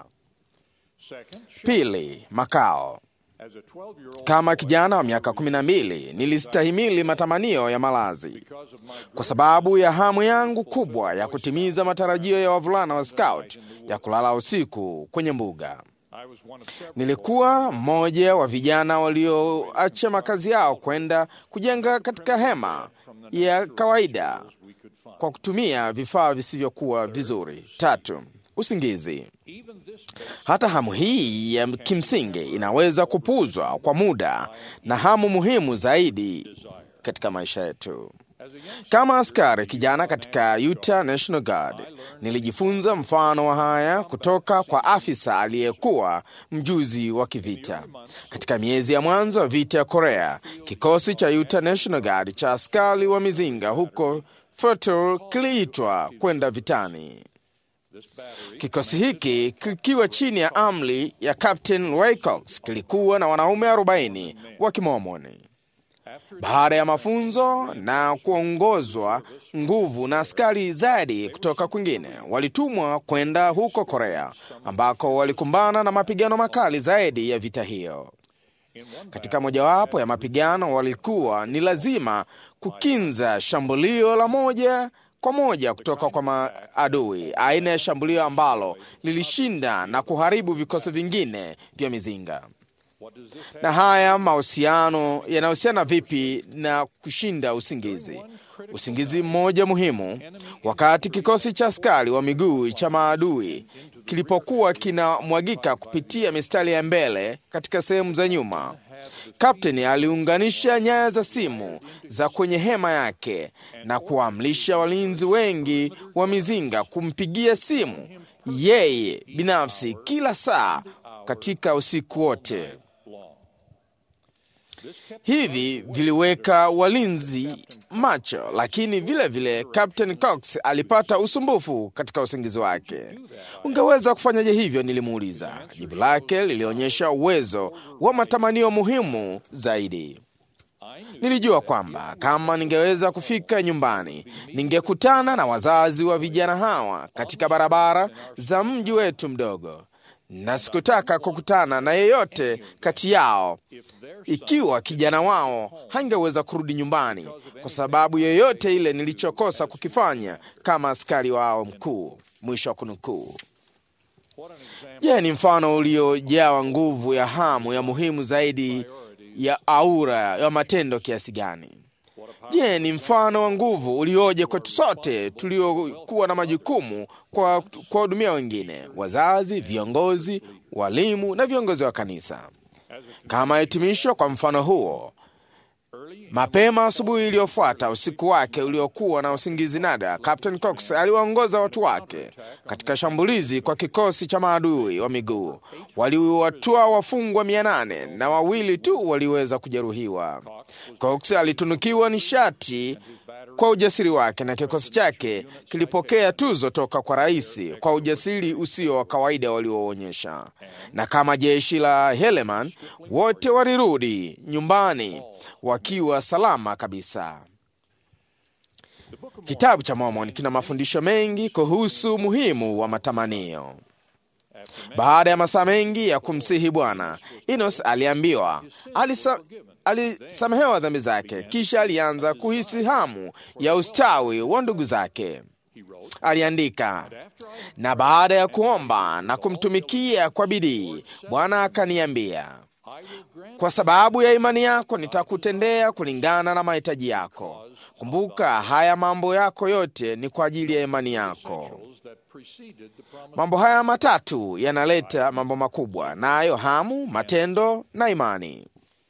Pili, makao. Kama kijana wa miaka kumi na mbili nilistahimili matamanio ya malazi kwa sababu ya hamu yangu kubwa ya kutimiza matarajio ya wavulana wa Scout ya kulala usiku kwenye mbuga. Nilikuwa mmoja wa vijana walioacha makazi yao kwenda kujenga katika hema ya kawaida kwa kutumia vifaa visivyokuwa vizuri. Tatu, usingizi. Hata hamu hii ya kimsingi inaweza kupuuzwa kwa muda na hamu muhimu zaidi katika maisha yetu. Kama askari kijana katika Utah National Guard, nilijifunza mfano wa haya kutoka kwa afisa aliyekuwa mjuzi wa kivita. Katika miezi ya mwanzo wa vita ya Korea, kikosi cha Utah National Guard cha askari wa mizinga huko Fertile kiliitwa kwenda vitani. Kikosi hiki kikiwa chini ya amri ya Captain Wilcox kilikuwa na wanaume 40 wa Kimomoni. Baada ya mafunzo na kuongozwa nguvu na askari zaidi kutoka kwingine, walitumwa kwenda huko Korea ambako walikumbana na mapigano makali zaidi ya vita hiyo. Katika mojawapo ya mapigano, walikuwa ni lazima kukinza shambulio la moja kwa moja kutoka kwa maadui, aina ya shambulio ambalo lilishinda na kuharibu vikosi vingine vya mizinga. Na haya mahusiano yanahusiana vipi na kushinda usingizi? Usingizi mmoja muhimu, wakati kikosi cha askari wa miguu cha maadui kilipokuwa kinamwagika kupitia mistari ya mbele katika sehemu za nyuma, kapteni aliunganisha nyaya za simu za kwenye hema yake na kuamrisha walinzi wengi wa mizinga kumpigia simu yeye binafsi kila saa katika usiku wote. Hivi viliweka walinzi macho, lakini vile vile Captain Cox alipata usumbufu katika usingizi wake. Ungeweza kufanyaje hivyo? Nilimuuliza. Jibu lake lilionyesha uwezo wa matamanio muhimu zaidi. Nilijua kwamba kama ningeweza kufika nyumbani, ningekutana na wazazi wa vijana hawa katika barabara za mji wetu mdogo na sikutaka kukutana na yeyote kati yao ikiwa kijana wao hangeweza kurudi nyumbani kwa sababu yoyote ile nilichokosa kukifanya kama askari wao mkuu. Mwisho wa kunukuu. Je, ni mfano uliojawa nguvu ya hamu ya muhimu zaidi ya aura ya matendo kiasi gani? Je, ni mfano wa nguvu ulioje kwetu sote tuliokuwa na majukumu kwa kuwahudumia wengine, wazazi, viongozi, walimu na viongozi wa kanisa. Kama hitimisho kwa mfano huo, mapema asubuhi iliyofuata usiku wake uliokuwa na usingizi nada, Captain Cox aliwaongoza watu wake katika shambulizi kwa kikosi cha maadui wa miguu. Waliwatua wafungwa mia nane na wawili tu waliweza kujeruhiwa. Cox alitunukiwa nishati kwa ujasiri wake na kikosi chake kilipokea tuzo toka kwa rais kwa ujasiri usio wa kawaida walioonyesha. Na kama jeshi la Heleman, wote walirudi nyumbani wakiwa salama kabisa. Kitabu cha Mormon kina mafundisho mengi kuhusu umuhimu wa matamanio. Baada ya masaa mengi ya kumsihi Bwana, Enos aliambiwa alisa, alisamehewa dhambi zake, kisha alianza kuhisi hamu ya ustawi wa ndugu zake. Aliandika, na baada ya kuomba na kumtumikia kwa bidii, Bwana akaniambia, Kwa sababu ya imani yako nitakutendea kulingana na mahitaji yako. Kumbuka, haya mambo yako yote ni kwa ajili ya imani yako. Mambo haya matatu yanaleta mambo makubwa, nayo hamu, matendo na imani.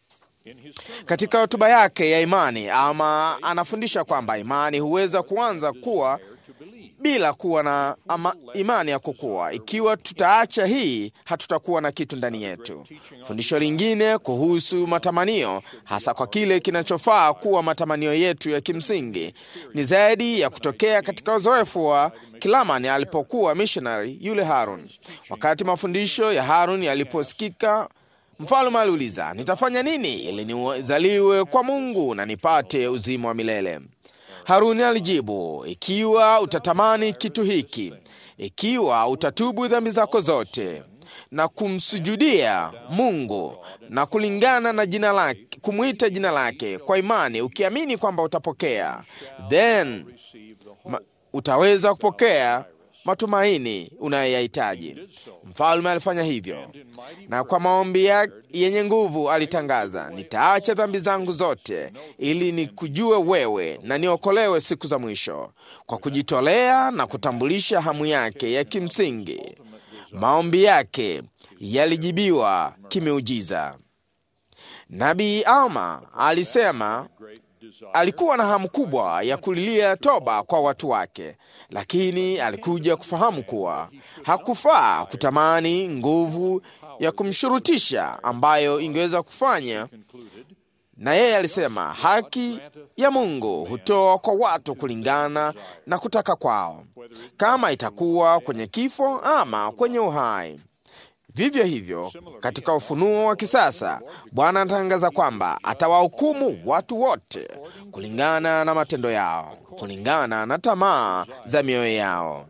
Katika hotuba yake ya imani, ama anafundisha kwamba imani huweza kuanza kuwa bila kuwa na ama imani ya kukua. Ikiwa tutaacha hii, hatutakuwa na kitu ndani yetu. Fundisho lingine kuhusu matamanio, hasa kwa kile kinachofaa kuwa matamanio yetu ya kimsingi, ni zaidi ya kutokea katika uzoefu wa Kilamani alipokuwa missionary yule Harun. Wakati mafundisho ya Harun yaliposikika Mfalme aliuliza, nitafanya nini ili nizaliwe kwa Mungu na nipate uzima wa milele? Haruni alijibu, ikiwa utatamani kitu hiki, ikiwa utatubu dhambi zako zote na kumsujudia Mungu na kulingana na jina lake, kumwita jina lake kwa imani, ukiamini kwamba utapokea, then ma, utaweza kupokea matumaini unayoyahitaji. Mfalme alifanya hivyo, na kwa maombi yenye nguvu alitangaza, nitaacha dhambi zangu zote ili nikujue wewe na niokolewe siku za mwisho. Kwa kujitolea na kutambulisha hamu yake ya kimsingi, maombi yake yalijibiwa kimeujiza. Nabii Alma alisema alikuwa na hamu kubwa ya kulilia toba kwa watu wake, lakini alikuja kufahamu kuwa hakufaa kutamani nguvu ya kumshurutisha ambayo ingeweza kufanya. Na yeye alisema haki ya Mungu hutoa kwa watu kulingana na kutaka kwao, kama itakuwa kwenye kifo ama kwenye uhai. Vivyo hivyo katika ufunuo wa kisasa, Bwana anatangaza kwamba atawahukumu watu wote kulingana na matendo yao, kulingana na tamaa za mioyo yao.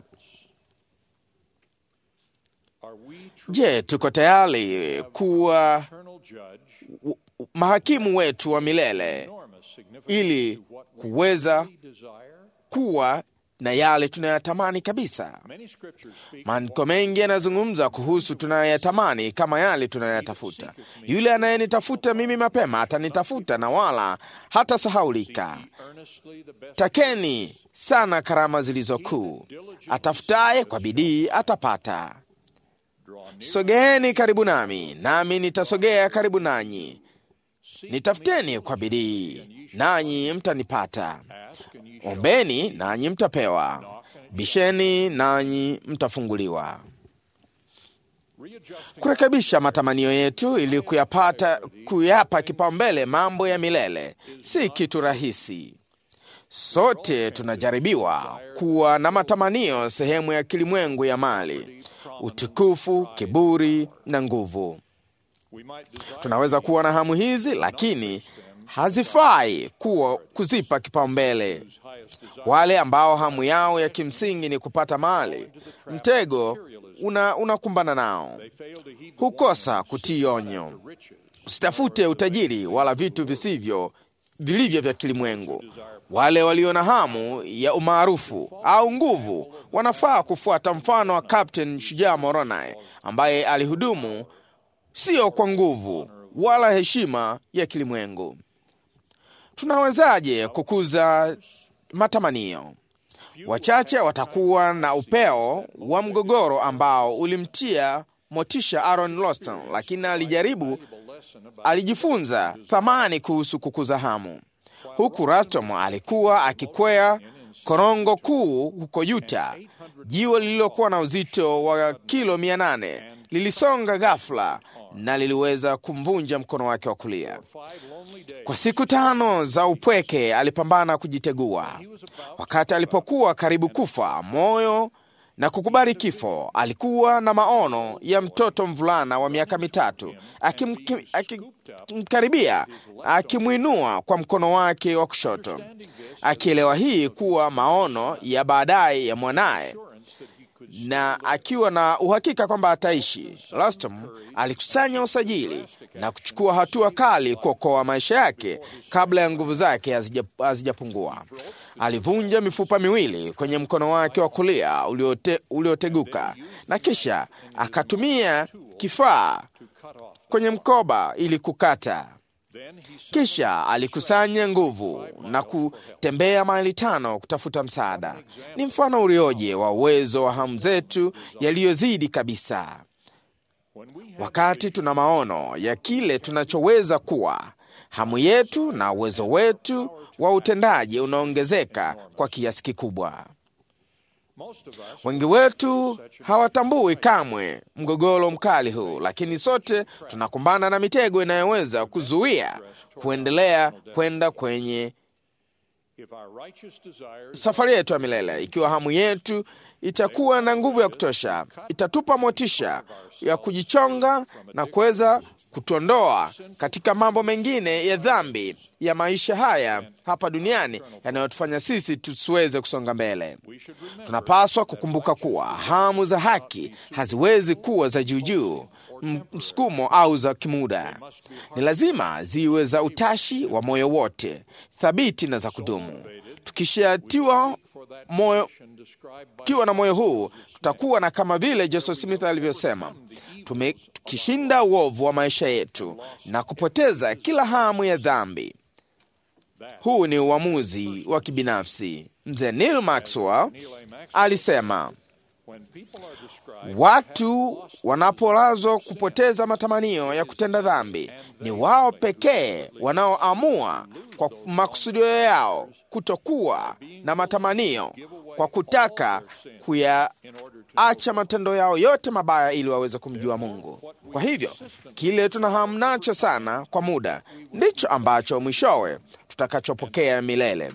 Je, tuko tayari kuwa mahakimu wetu wa milele ili kuweza kuwa na yale tunayotamani kabisa. Maandiko mengi yanazungumza kuhusu tunayoyatamani kama yale tunayoyatafuta. Yule anayenitafuta mimi mapema atanitafuta na wala hatasahaulika. Takeni sana karama zilizo kuu, atafutaye kwa bidii atapata. Sogeeni karibu nami, nami nitasogea karibu nanyi. Nitafuteni kwa bidii, nanyi mtanipata. Ombeni nanyi mtapewa, bisheni nanyi mtafunguliwa. Kurekebisha matamanio yetu ili kuyapata, kuyapa kipaumbele mambo ya milele si kitu rahisi. Sote tunajaribiwa kuwa na matamanio sehemu ya kilimwengu ya mali, utukufu, kiburi na nguvu. Tunaweza kuwa na hamu hizi, lakini hazifai kuwa kuzipa kipaumbele. Wale ambao hamu yao ya kimsingi ni kupata mali, mtego unakumbana una nao, hukosa kutii onyo. Usitafute utajiri wala vitu visivyo vilivyo vya kilimwengu. Wale walio na hamu ya umaarufu au nguvu wanafaa kufuata mfano wa Captain Shujaa Moroni ambaye alihudumu sio kwa nguvu wala heshima ya kilimwengu. Tunawezaje kukuza matamanio? Wachache watakuwa na upeo wa mgogoro ambao ulimtia motisha Aaron Loston, lakini alijaribu, alijifunza thamani kuhusu kukuza hamu, huku Rastom alikuwa akikwea korongo kuu huko Utah. Jiwe lililokuwa na uzito wa kilo mia nane lilisonga ghafla na liliweza kumvunja mkono wake wa kulia. Kwa siku tano za upweke alipambana kujitegua. Wakati alipokuwa karibu kufa moyo na kukubali kifo, alikuwa na maono ya mtoto mvulana wa miaka mitatu akimkaribia, akimwinua kwa mkono wake wa kushoto, akielewa hii kuwa maono ya baadaye ya mwanaye na akiwa na uhakika kwamba ataishi. Lastom alikusanya usajili na kuchukua hatua kali kuokoa maisha yake kabla ya nguvu zake hazijapungua. Alivunja mifupa miwili kwenye mkono wake wa kulia uliote, ulioteguka na kisha akatumia kifaa kwenye mkoba ili kukata. Kisha alikusanya nguvu na kutembea maili tano kutafuta msaada. Ni mfano ulioje wa uwezo wa hamu zetu yaliyozidi kabisa. Wakati tuna maono ya kile tunachoweza kuwa, hamu yetu na uwezo wetu wa utendaji unaongezeka kwa kiasi kikubwa. Wengi wetu hawatambui kamwe mgogoro mkali huu, lakini sote tunakumbana na mitego inayoweza kuzuia kuendelea kwenda kwenye safari yetu ya milele. Ikiwa hamu yetu itakuwa na nguvu ya kutosha, itatupa motisha ya kujichonga na kuweza kutuondoa katika mambo mengine ya dhambi ya maisha haya hapa duniani yanayotufanya sisi tusiweze kusonga mbele. Tunapaswa kukumbuka kuwa hamu za haki haziwezi kuwa za juujuu, msukumo au za kimuda. Ni lazima ziwe za utashi wa moyo wote, thabiti na za kudumu. Tukishatiwa moyo kiwa na moyo huu tutakuwa na kama vile Joseph Smith alivyosema, tukishinda uovu wa maisha yetu na kupoteza kila hamu ya dhambi. Huu ni uamuzi wa kibinafsi. Mzee Neil Maxwell alisema watu wanapolazwa kupoteza matamanio ya kutenda dhambi, ni wao pekee wanaoamua kwa makusudio yao kutokuwa na matamanio kwa kutaka kuyaacha matendo yao yote mabaya ili waweze kumjua Mungu. Kwa hivyo kile tuna hamu nacho sana kwa muda ndicho ambacho mwishowe tutakachopokea milele.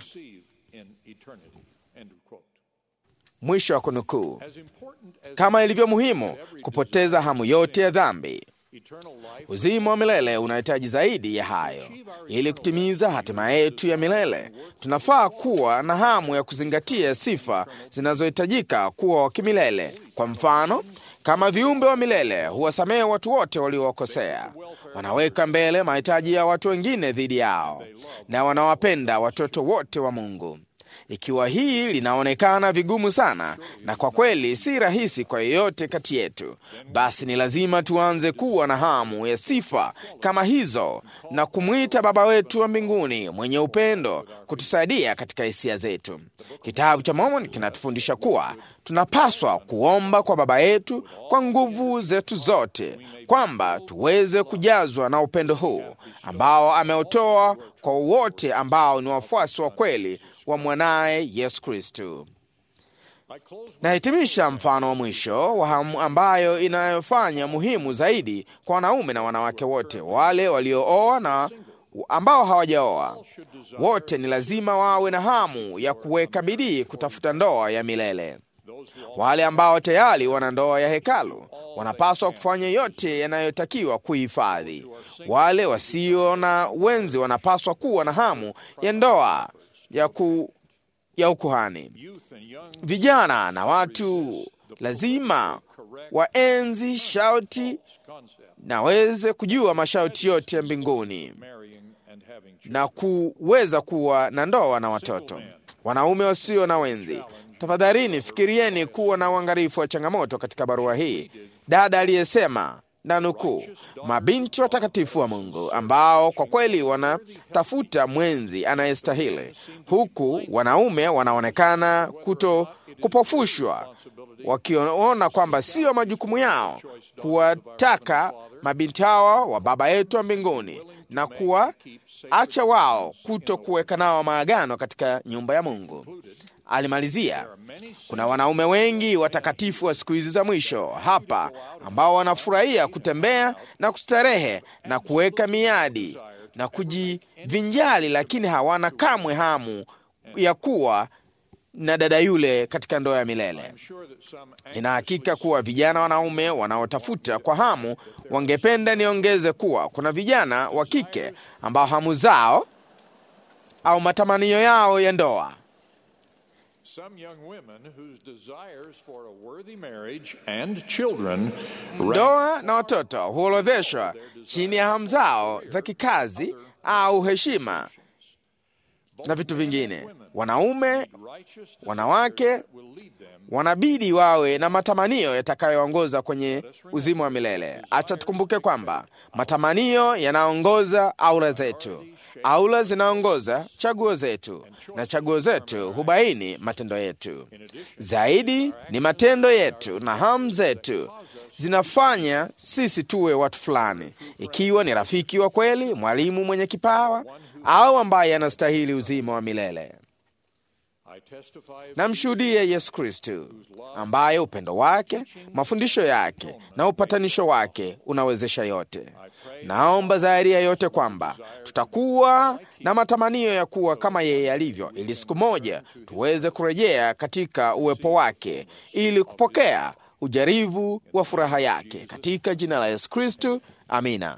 Mwisho wa kunukuu. Kama ilivyo muhimu kupoteza hamu yote ya dhambi, uzima wa milele unahitaji zaidi ya hayo. Ili kutimiza hatima yetu ya milele, tunafaa kuwa na hamu ya kuzingatia sifa zinazohitajika kuwa wa kimilele. Kwa mfano, kama viumbe wa milele huwasamehe watu wote waliowakosea, wanaweka mbele mahitaji ya watu wengine dhidi yao, na wanawapenda watoto wote wa Mungu. Ikiwa hii linaonekana vigumu sana na kwa kweli si rahisi kwa yeyote kati yetu, basi ni lazima tuanze kuwa na hamu ya sifa kama hizo na kumwita Baba wetu wa mbinguni mwenye upendo kutusaidia katika hisia zetu. Kitabu cha Mormoni kinatufundisha kuwa tunapaswa kuomba kwa Baba yetu kwa nguvu zetu zote, kwamba tuweze kujazwa na upendo huu ambao ameutoa kwa wote ambao ni wafuasi wa kweli wa mwanaye Yesu Kristu. Nahitimisha mfano wa mwisho wa hamu ambayo inayofanya muhimu zaidi kwa wanaume na wanawake wote, wale waliooa na ambao hawajaoa. Wote ni lazima wawe na hamu ya kuweka bidii kutafuta ndoa ya milele. Wale ambao tayari wana ndoa ya hekalu wanapaswa kufanya yote yanayotakiwa kuhifadhi. Wale wasio na wenzi wanapaswa kuwa na hamu ya ndoa ya, ku, ya ukuhani. Vijana na watu lazima waenzi shauti na waweze kujua mashauti yote ya mbinguni na kuweza kuwa na ndoa na watoto. Wanaume wasio na wenzi, tafadhalini fikirieni kuwa na uangalifu wa changamoto katika barua hii. Dada aliyesema na nukuu, mabinti watakatifu wa Mungu ambao kwa kweli wanatafuta mwenzi anayestahili, huku wanaume wanaonekana kuto kupofushwa, wakiona kwamba sio majukumu yao kuwataka mabinti hawa wa Baba yetu wa mbinguni na kuwaacha wao kuto kuweka nao maagano katika nyumba ya Mungu. Alimalizia, kuna wanaume wengi watakatifu wa siku hizi za mwisho hapa ambao wanafurahia kutembea na kustarehe na kuweka miadi na kujivinjali, lakini hawana kamwe hamu ya kuwa na dada yule katika ndoa ya milele. Nina hakika kuwa vijana wanaume wanaotafuta kwa hamu wangependa niongeze kuwa kuna vijana wa kike ambao hamu zao au matamanio yao ya ndoa ndoa na watoto huorodheshwa chini ya hamu zao za kikazi au heshima na vitu vingine. Wanaume, wanawake wanabidi wawe na matamanio yatakayoongoza kwenye uzima wa milele. Acha tukumbuke kwamba matamanio yanaongoza aura zetu, aura zinaongoza chaguo zetu, na chaguo zetu hubaini matendo yetu. Zaidi ni matendo yetu na hamu zetu zinafanya sisi tuwe watu fulani, ikiwa ni rafiki wa kweli, mwalimu mwenye kipawa, au ambaye anastahili uzima wa milele. Namshuhudia Yesu Kristu ambaye upendo wake, mafundisho yake na upatanisho wake unawezesha yote. Naomba zaidi ya yote kwamba tutakuwa na matamanio ya kuwa kama yeye alivyo, ili siku moja tuweze kurejea katika uwepo wake ili kupokea ujarivu wa furaha yake, katika jina la Yesu Kristu, amina.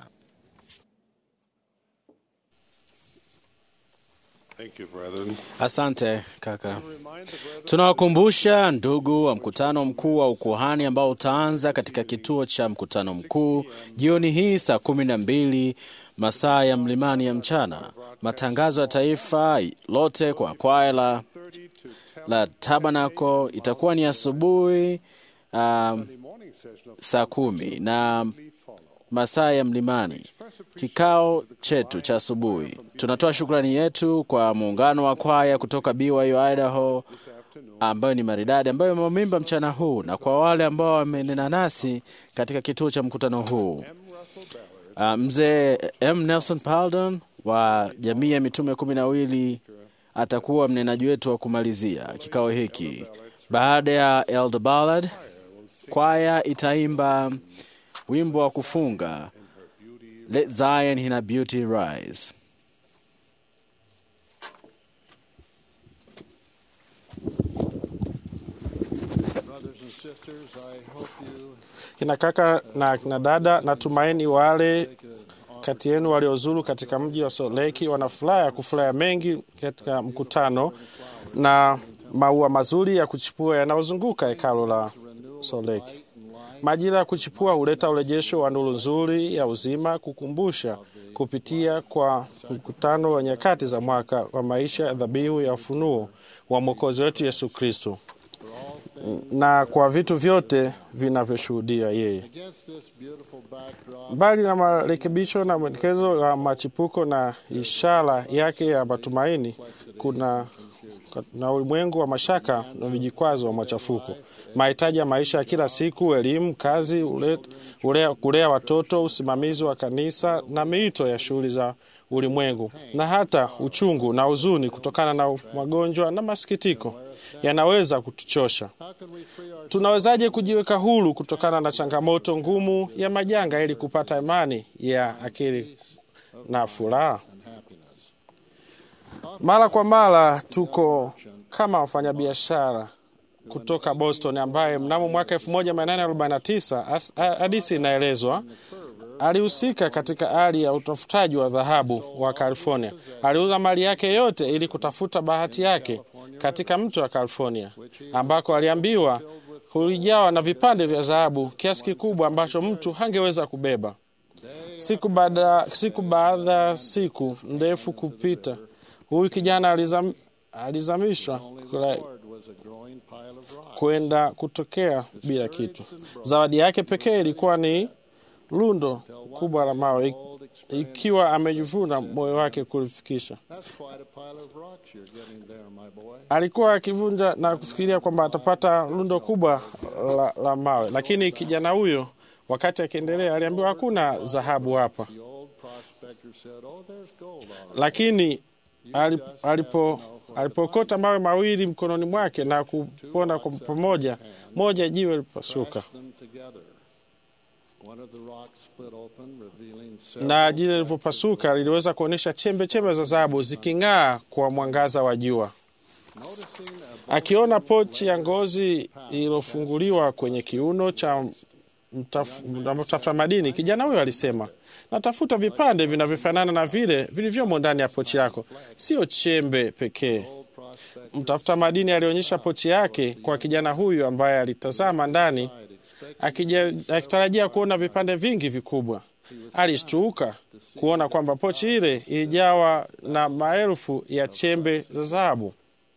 Thank you, brethren. Asante kaka. Tunawakumbusha ndugu wa mkutano mkuu wa ukuhani ambao utaanza katika kituo cha mkutano mkuu jioni hii saa kumi na mbili masaa ya mlimani ya mchana. Matangazo ya taifa lote kwa kwaya la, la Tabernacle itakuwa ni asubuhi um, saa kumi na masaa ya mlimani. Kikao chetu cha asubuhi, tunatoa shukrani yetu kwa muungano wa kwaya kutoka BYU Idaho ambayo ni maridadi, ambayo imemimba mchana huu, na kwa wale ambao wamenena nasi katika kituo cha mkutano huu. Uh, mzee M Nelson Paldon wa jamii ya mitume kumi na wawili atakuwa mnenaji wetu wa kumalizia kikao hiki. Baada ya Elder Ballad, kwaya itaimba wimbo wa kufunga Let Zion in her beauty rise. Kina kaka na kina dada, natumaini wale kati yenu waliozuru katika mji wa Salt Lake wana furaha ya kufurahia mengi katika mkutano na maua mazuri ya kuchipua yanayozunguka hekalo la Salt Lake. Majira ya kuchipua huleta urejesho wa nuru nzuri ya uzima, kukumbusha kupitia kwa mkutano wa nyakati za mwaka wa maisha ya dhabihu ya ufunuo wa mwokozi wetu Yesu Kristo, na kwa vitu vyote vinavyoshuhudia yeye. Mbali na marekebisho na mwelekezo wa machipuko na ishara yake ya matumaini, kuna na ulimwengu wa mashaka na vijikwazo wa machafuko, mahitaji ya maisha ya kila siku, elimu, kazi, ule, ulea, kulea watoto, usimamizi wa kanisa na miito ya shughuli za ulimwengu, na hata uchungu na huzuni kutokana na magonjwa na masikitiko yanaweza kutuchosha. Tunawezaje kujiweka huru kutokana na changamoto ngumu ya majanga ili kupata imani ya akili na furaha? Mara kwa mara tuko kama wafanyabiashara kutoka Boston ambaye mnamo mwaka 1849 hadisi inaelezwa alihusika katika hali ya utafutaji wa dhahabu wa California. Aliuza mali yake yote ili kutafuta bahati yake katika mto wa California, ambako aliambiwa kulijawa na vipande vya dhahabu kiasi kikubwa ambacho mtu hangeweza kubeba. Siku baada siku baada siku ndefu kupita, huyu kijana alizam, alizamishwa kwenda kutokea bila kitu. Zawadi yake pekee ilikuwa ni lundo kubwa la mawe, ikiwa amejivuna moyo wake kulifikisha. Alikuwa akivunja na kufikiria kwamba atapata lundo kubwa la, la mawe, lakini kijana huyo wakati akiendelea aliambiwa hakuna dhahabu hapa, lakini alipo alipokota mawe mawili mkononi mwake na kupona kwa pamoja, moja jiwe lipasuka na jiwe lilivyopasuka liliweza kuonyesha chembe chembe za dhahabu ziking'aa kwa mwangaza wa jua. Akiona pochi ya ngozi iliyofunguliwa kwenye kiuno cha mtafuta madini, kijana huyo alisema, natafuta vipande vinavyofanana na vile vilivyomo ndani ya pochi yako, sio chembe pekee. Mtafuta madini alionyesha pochi yake kwa kijana huyu ambaye alitazama ndani akitarajia kuona vipande vingi vikubwa. Alishtuka kuona kwamba pochi ile ilijawa na maelfu ya chembe za dhahabu.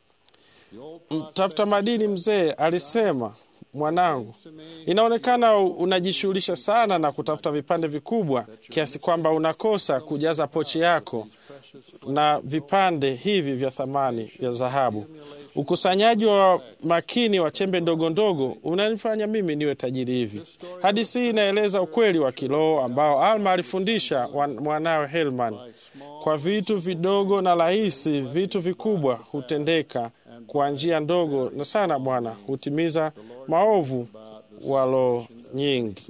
Mtafuta madini mzee alisema, mwanangu, inaonekana unajishughulisha sana na kutafuta vipande vikubwa kiasi kwamba unakosa kujaza pochi yako na vipande hivi vya thamani vya dhahabu. Ukusanyaji wa makini wa chembe ndogo ndogo unanifanya mimi niwe tajiri hivi. Hadithi hii inaeleza ukweli wa kiroho ambao Alma alifundisha mwanawe Helman. Kwa vitu vidogo na rahisi, vitu vikubwa hutendeka kwa njia ndogo na sana. Bwana hutimiza maovu wa roho nyingi.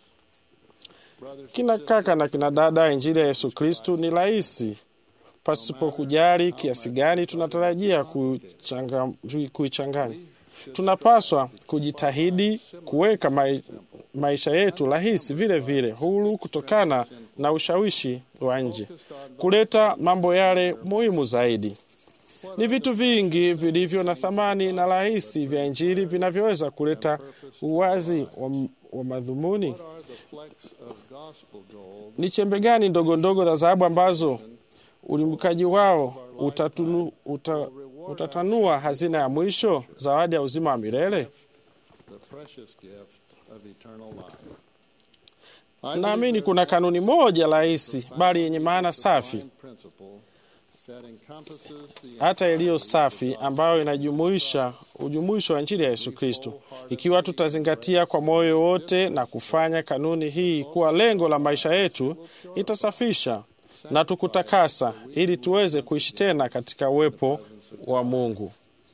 Kina kaka na kina dada, injili ya Yesu Kristu ni rahisi pasipo kujali kiasi gani tunatarajia kuichanganya. Tunapaswa kujitahidi kuweka mai, maisha yetu rahisi vile vile huru kutokana na ushawishi wa nje, kuleta mambo yale muhimu zaidi. Ni vitu vingi vilivyo na thamani na rahisi vya injili vinavyoweza kuleta uwazi wa, wa madhumuni. Ni chembe gani ndogo ndogo za dhahabu ambazo ulimbukaji wao utatunu, uta, utatanua hazina ya mwisho, zawadi ya uzima wa milele. Naamini kuna kanuni moja rahisi bali yenye maana safi, hata iliyo safi, ambayo inajumuisha ujumuisho wa injili ya Yesu Kristo. Ikiwa tutazingatia kwa moyo wote na kufanya kanuni hii kuwa lengo la maisha yetu, itasafisha na tukutakasa ili tuweze kuishi tena katika uwepo wa Mungu.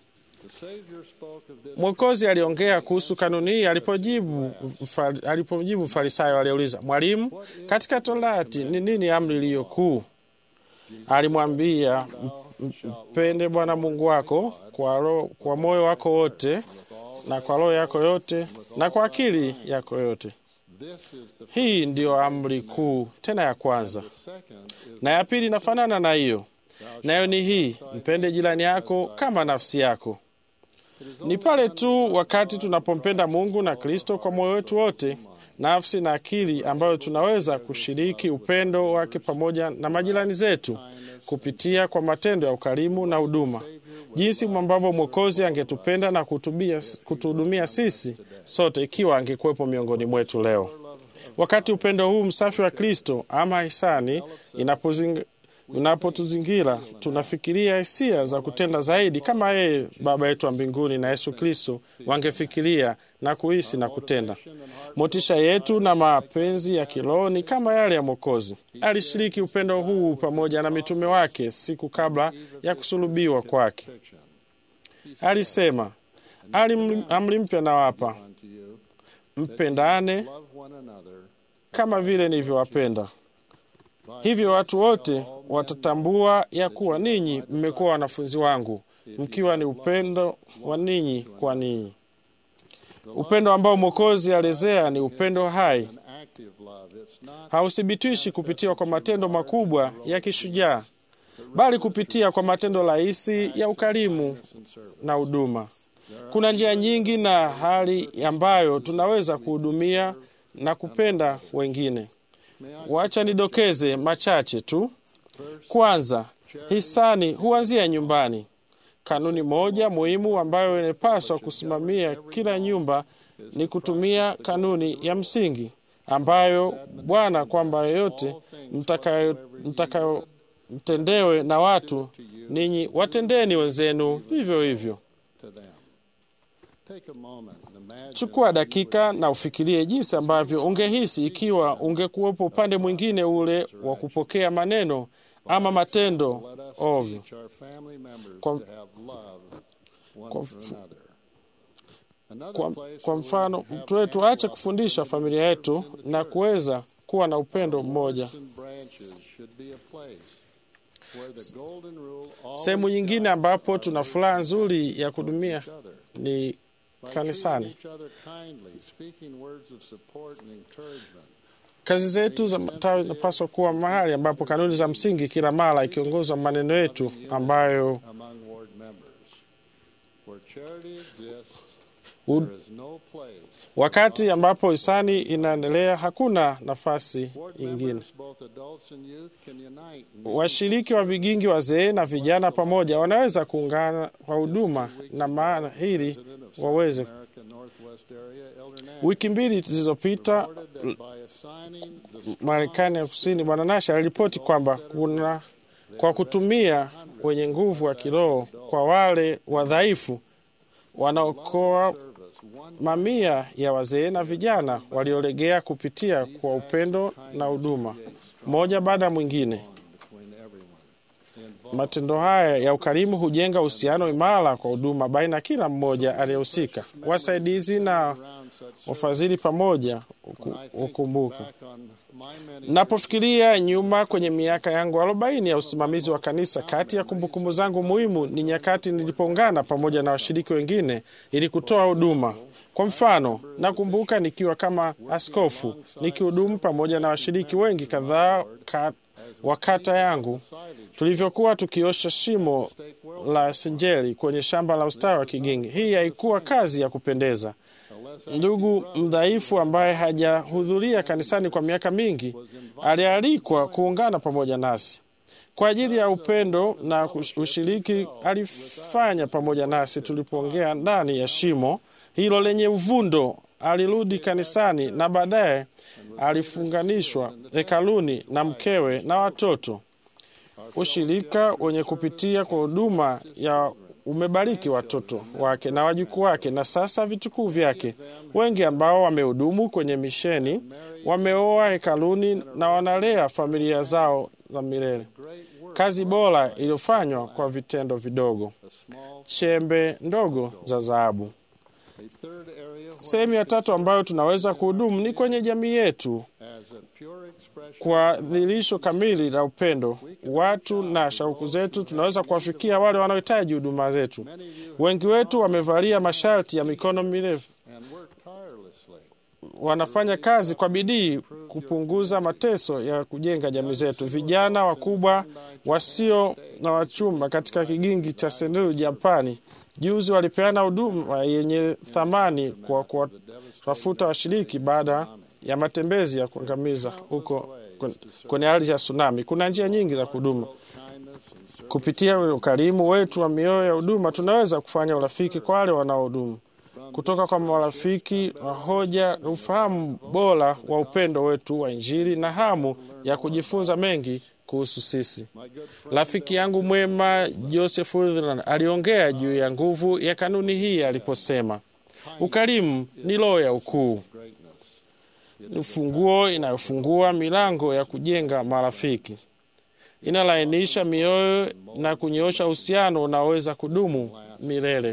Mwokozi aliongea kuhusu kanuni hii alipojibu alipojibu Farisayo aliyeuliza, Mwalimu, katika Torati ni nini amri iliyo kuu? Alimwambia, mpende Bwana Mungu wako kwa, ro, kwa moyo wako wote na kwa roho yako yote na kwa akili yako yote. Hii ndiyo amri kuu tena ya kwanza, na ya pili inafanana na hiyo, nayo ni hii, mpende jirani yako kama nafsi yako. Ni pale tu wakati tunapompenda Mungu na Kristo kwa moyo wetu wote, nafsi na akili, ambayo tunaweza kushiriki upendo wake pamoja na majirani zetu kupitia kwa matendo ya ukarimu na huduma, jinsi ambavyo Mwokozi angetupenda na kutuhudumia sisi sote ikiwa angekuwepo miongoni mwetu leo. Wakati upendo huu msafi wa Kristo ama hisani inapotuzingira, tunafikiria hisia za kutenda zaidi kama yeye Baba yetu wa mbinguni na Yesu Kristo wangefikiria na kuhisi na kutenda. Motisha yetu na mapenzi ya kiroho ni kama yale ya Mwokozi. Alishiriki upendo huu pamoja na mitume wake siku kabla ya kusulubiwa kwake. Alisema, amri mpya nawapa, mpendane kama vile nilivyowapenda. Hivyo watu wote watatambua ya kuwa ninyi mmekuwa wanafunzi wangu, mkiwa ni upendo wa ninyi kwa ninyi. Upendo ambao Mwokozi alezea ni upendo hai, hauthibitishi kupitia kwa matendo makubwa ya kishujaa, bali kupitia kwa matendo rahisi ya ukarimu na huduma. Kuna njia nyingi na hali ambayo tunaweza kuhudumia na kupenda wengine. Wacha nidokeze machache tu. Kwanza, hisani huanzia nyumbani. Kanuni moja muhimu ambayo inapaswa kusimamia kila nyumba ni kutumia kanuni ya msingi ambayo Bwana, kwamba yoyote mtakayo mtendewe na watu, ninyi watendeni wenzenu vivyo hivyo. Chukua dakika na ufikirie jinsi ambavyo ungehisi ikiwa ungekuwepo upande mwingine ule wa kupokea maneno ama matendo ovyo. Kwa, kwa, kwa, kwa mfano mtu wetu aache kufundisha familia yetu na kuweza kuwa na upendo mmoja. Sehemu nyingine ambapo tuna furaha nzuri ya kudumia ni kanisani. Kazi zetu za matawi zinapaswa kuwa mahali ambapo kanuni za msingi kila mara ikiongozwa maneno yetu ambayo U, wakati ambapo hisani inaendelea, hakuna nafasi ingine. Washiriki wa vigingi, wazee na vijana pamoja, wanaweza kuungana kwa huduma na maana hili waweze. Wiki mbili zilizopita, Marekani ya Kusini, Bwana Nasha aliripoti kwamba kuna kwa kutumia wenye nguvu wa kiroho kwa wale wadhaifu wanaokoa mamia ya wazee na vijana waliolegea kupitia kwa upendo na huduma mmoja baada ya mwingine. Matendo haya ya ukarimu hujenga uhusiano imara kwa huduma baina ya kila mmoja aliyehusika. Wasaidizi na wafadhili pamoja hukumbuka. Napofikiria nyuma kwenye miaka yangu arobaini ya usimamizi wa kanisa, kati ya kumbukumbu zangu muhimu ni nyakati nilipoungana pamoja na washiriki wengine ili kutoa huduma. Kwa mfano, nakumbuka nikiwa kama askofu nikihudumu pamoja na washiriki wengi kadhaa ka, wa kata yangu tulivyokuwa tukiosha shimo la sinjeli kwenye shamba la ustawi wa Kigingi. Hii haikuwa kazi ya kupendeza. Ndugu mdhaifu ambaye hajahudhuria kanisani kwa miaka mingi alialikwa kuungana pamoja nasi kwa ajili ya upendo na ushiriki. Alifanya pamoja nasi tulipoongea ndani ya shimo hilo lenye uvundo. Alirudi kanisani na baadaye alifunganishwa hekaluni na mkewe na watoto. Ushirika wenye kupitia kwa huduma ya umebariki watoto wake na wajukuu wake na sasa vitukuu vyake. Wengi ambao wamehudumu kwenye misheni wameoa hekaluni na wanalea familia zao za milele. Kazi bora iliyofanywa kwa vitendo vidogo, chembe ndogo za dhahabu. Sehemu ya tatu ambayo tunaweza kuhudumu ni kwenye jamii yetu kwa dhihirisho kamili la upendo watu na shauku zetu. Tunaweza kuwafikia wale wanaohitaji huduma zetu. Wengi wetu wamevalia masharti ya mikono mirefu, wanafanya kazi kwa bidii kupunguza mateso ya kujenga jamii zetu. Vijana wakubwa wasio na wachumba katika kigingi cha Senduru, Japani, juzi walipeana huduma yenye thamani kwa kuwatafuta washiriki baada ya matembezi ya kuangamiza huko kwenye ardhi ya tsunami. Kuna njia nyingi za kuhuduma. Kupitia ukarimu wetu wa mioyo ya huduma, tunaweza kufanya urafiki kwa wale wanaohudumu, kutoka kwa marafiki wa hoja, ufahamu bora wa upendo wetu wa Injili na hamu ya kujifunza mengi kuhusu sisi. Rafiki yangu mwema Joseph Rutherland aliongea juu ya nguvu ya kanuni hii aliposema, ukarimu ni roho ya ukuu ni funguo inayofungua milango ya kujenga marafiki, inalainisha mioyo na kunyoosha uhusiano unaoweza kudumu milele.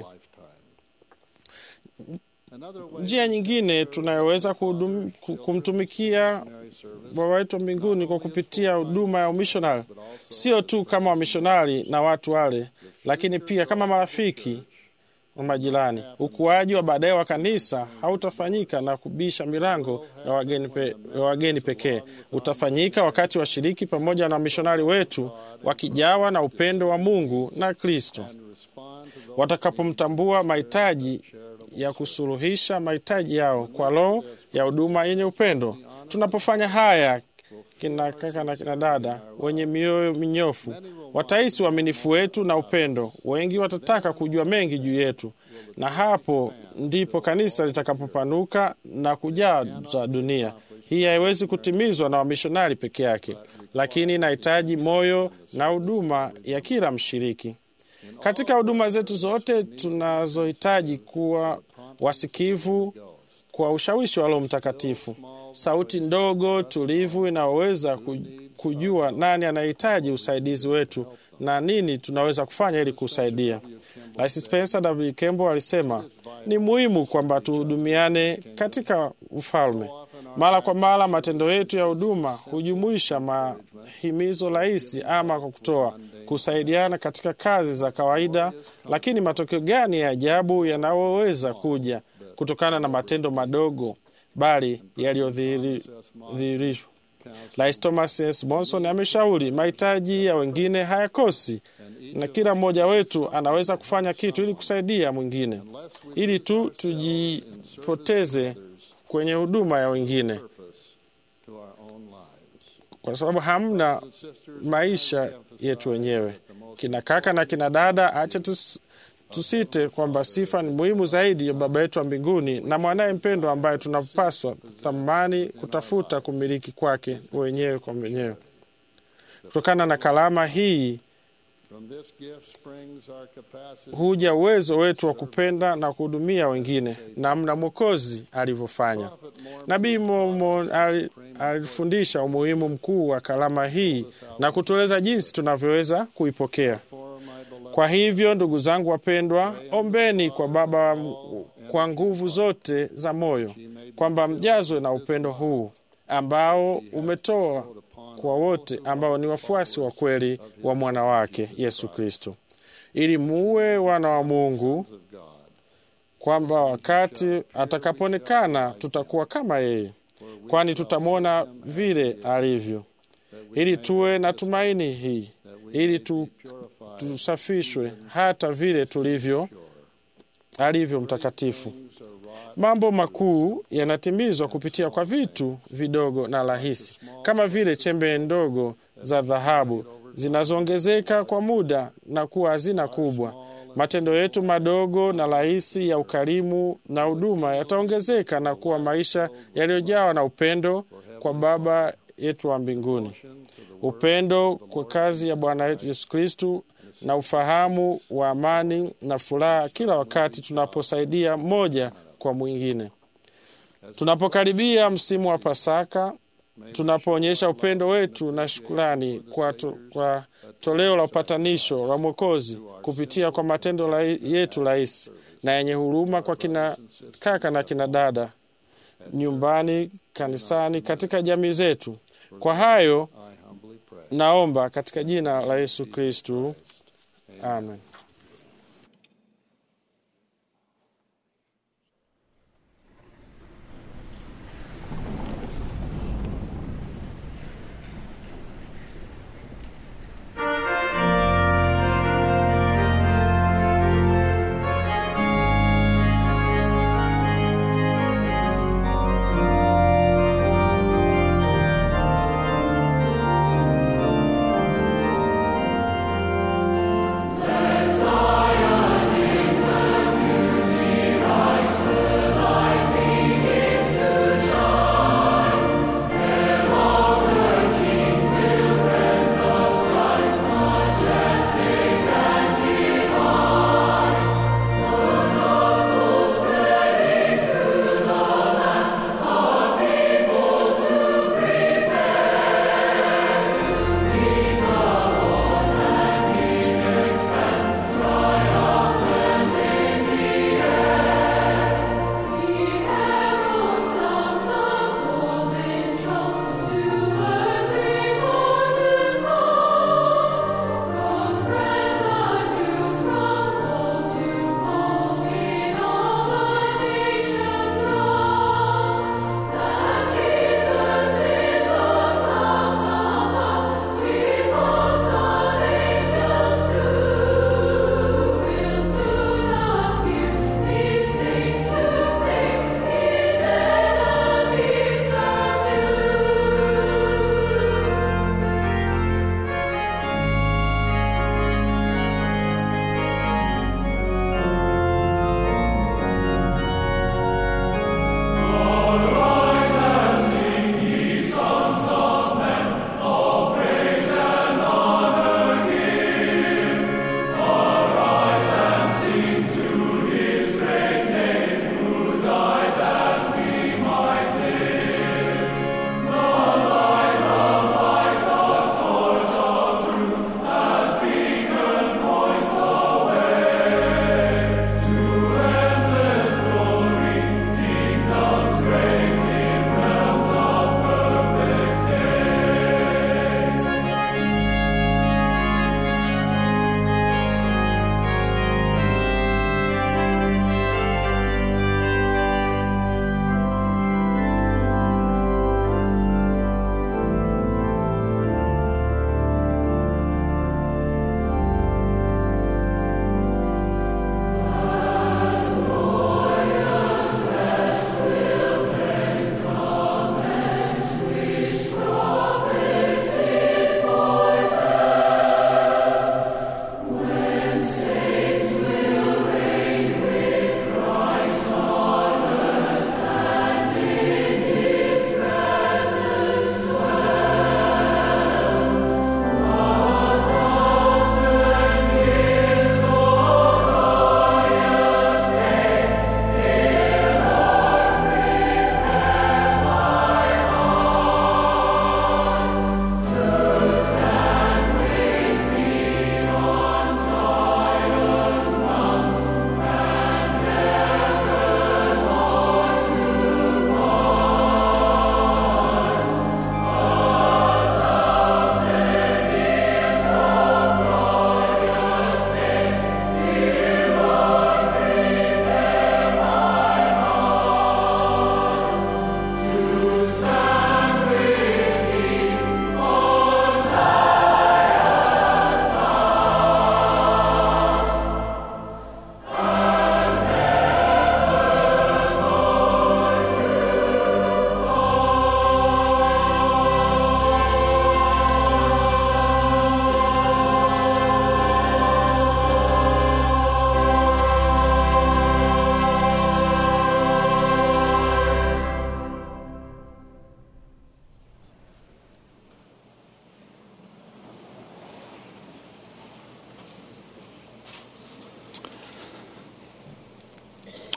Njia nyingine tunayoweza kumtumikia Baba wetu wa mbinguni kwa kupitia huduma ya umishonari, sio tu kama wamishonari na watu wale, lakini pia kama marafiki wa majirani. Ukuaji wa baadaye wa kanisa hautafanyika na kubisha milango ya wageni, pe, ya wageni pekee. Utafanyika wakati washiriki pamoja na wamishonari wetu wakijawa na upendo wa Mungu na Kristo, watakapomtambua mahitaji ya kusuluhisha mahitaji yao kwa roho ya huduma yenye upendo. Tunapofanya haya, kina kaka na kina dada wenye mioyo minyofu watahisi uaminifu wetu na upendo. Wengi watataka kujua mengi juu yetu, na hapo ndipo kanisa litakapopanuka na kujaza dunia. Hii haiwezi kutimizwa na wamishonari peke yake, lakini inahitaji moyo na huduma ya kila mshiriki. Katika huduma zetu zote tunazohitaji kuwa wasikivu kwa ushawishi wa Roho Mtakatifu, sauti ndogo tulivu inayoweza kujua nani anahitaji usaidizi wetu na nini tunaweza kufanya ili kusaidia. Rais Spencer W. Kimball alisema ni muhimu kwamba tuhudumiane katika ufalme. Mara kwa mara matendo yetu ya huduma hujumuisha mahimizo rahisi ama kwa kutoa kusaidiana katika kazi za kawaida, lakini matokeo gani ya ajabu yanayoweza kuja kutokana na matendo madogo bali yaliyodhihirishwa. Rais Thomas S. Monson ameshauri mahitaji ya wengine hayakosi, na kila mmoja wetu anaweza kufanya kitu ili kusaidia mwingine, ili tu tujipoteze kwenye huduma ya wengine, kwa sababu hamna maisha yetu wenyewe. Kina kaka na kina dada, acha tus, tusite kwamba sifa ni muhimu zaidi ya Baba yetu wa mbinguni na mwanaye mpendwa ambaye tunapaswa thamani kutafuta kumiliki kwake wenyewe kwa wenyewe. Kutokana na kalama hii huja uwezo wetu wa kupenda na kuhudumia wengine namna Mwokozi alivyofanya. Nabii Mormon alifundisha umuhimu mkuu wa kalama hii na kutueleza jinsi tunavyoweza kuipokea. Kwa hivyo, ndugu zangu wapendwa, ombeni kwa Baba kwa nguvu zote za moyo kwamba mjazwe na upendo huu ambao umetoa kwa wote ambao ni wafuasi wa kweli wa mwana wake Yesu Kristo, ili muwe wana wa Mungu, kwamba wakati atakapoonekana tutakuwa kama yeye, kwani tutamwona vile alivyo, ili tuwe na tumaini hii, ili tu, tusafishwe hata vile tulivyo alivyo mtakatifu. Mambo makuu yanatimizwa kupitia kwa vitu vidogo na rahisi, kama vile chembe ndogo za dhahabu zinazoongezeka kwa muda na kuwa hazina kubwa. Matendo yetu madogo na rahisi ya ukarimu na huduma yataongezeka na kuwa maisha yaliyojawa na upendo kwa Baba yetu wa mbinguni, upendo kwa kazi ya Bwana wetu Yesu Kristu na ufahamu wa amani na furaha kila wakati tunaposaidia mmoja kwa mwingine. Tunapokaribia msimu wa Pasaka, tunapoonyesha upendo wetu na shukurani kwa, to, kwa toleo la upatanisho la Mwokozi kupitia kwa matendo la yetu rahisi na yenye huruma kwa kina kaka na kina dada nyumbani, kanisani, katika jamii zetu. Kwa hayo naomba katika jina la Yesu Kristu, amen. Bless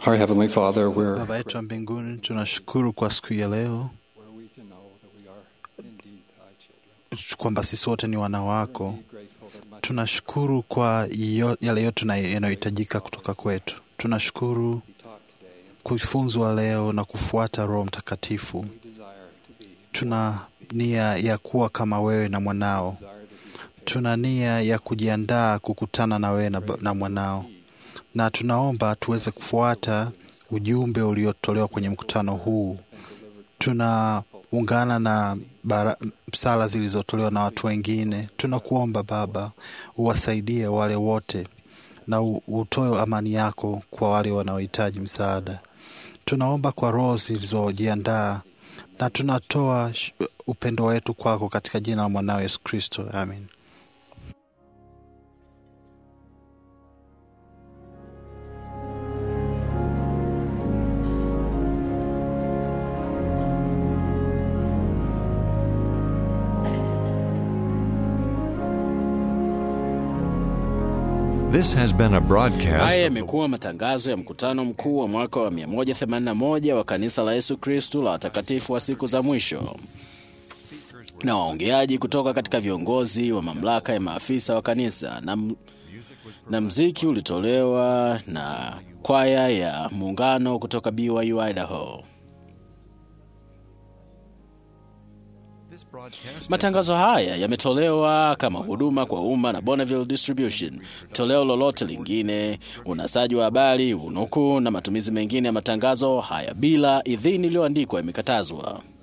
Our Heavenly Father, we're Baba yetu wa mbinguni, tunashukuru kwa siku ya leo kwamba sisi wote ni wana wako. Tunashukuru kwa yo- yale yote na- yanayohitajika kutoka kwetu. Tunashukuru kufunzwa leo na kufuata Roho Mtakatifu. Tuna nia ya kuwa kama wewe na mwanao. Tuna nia ya kujiandaa kukutana na wewe na, ba- na mwanao, na tunaomba tuweze kufuata ujumbe uliotolewa kwenye mkutano huu. Tunaungana na bara, sala zilizotolewa na watu wengine. Tunakuomba Baba, uwasaidie wale wote na u- utoe amani yako kwa wale wanaohitaji msaada. Tunaomba kwa roho zilizojiandaa na tunatoa sh- upendo wetu kwako katika jina la mwanao Yesu Kristo, amen. This has been a broadcast. Haya yamekuwa matangazo ya mkutano mkuu wa mwaka wa 181 wa kanisa la Yesu Kristu la watakatifu wa siku za mwisho, na waongeaji kutoka katika viongozi wa mamlaka ya maafisa wa kanisa na, m- na mziki ulitolewa na kwaya ya muungano kutoka BYU Idaho. Matangazo haya yametolewa kama huduma kwa umma na Bonneville Distribution. Toleo lolote lingine, unasaji wa habari, unukuu na matumizi mengine ya matangazo haya bila idhini iliyoandikwa yamekatazwa.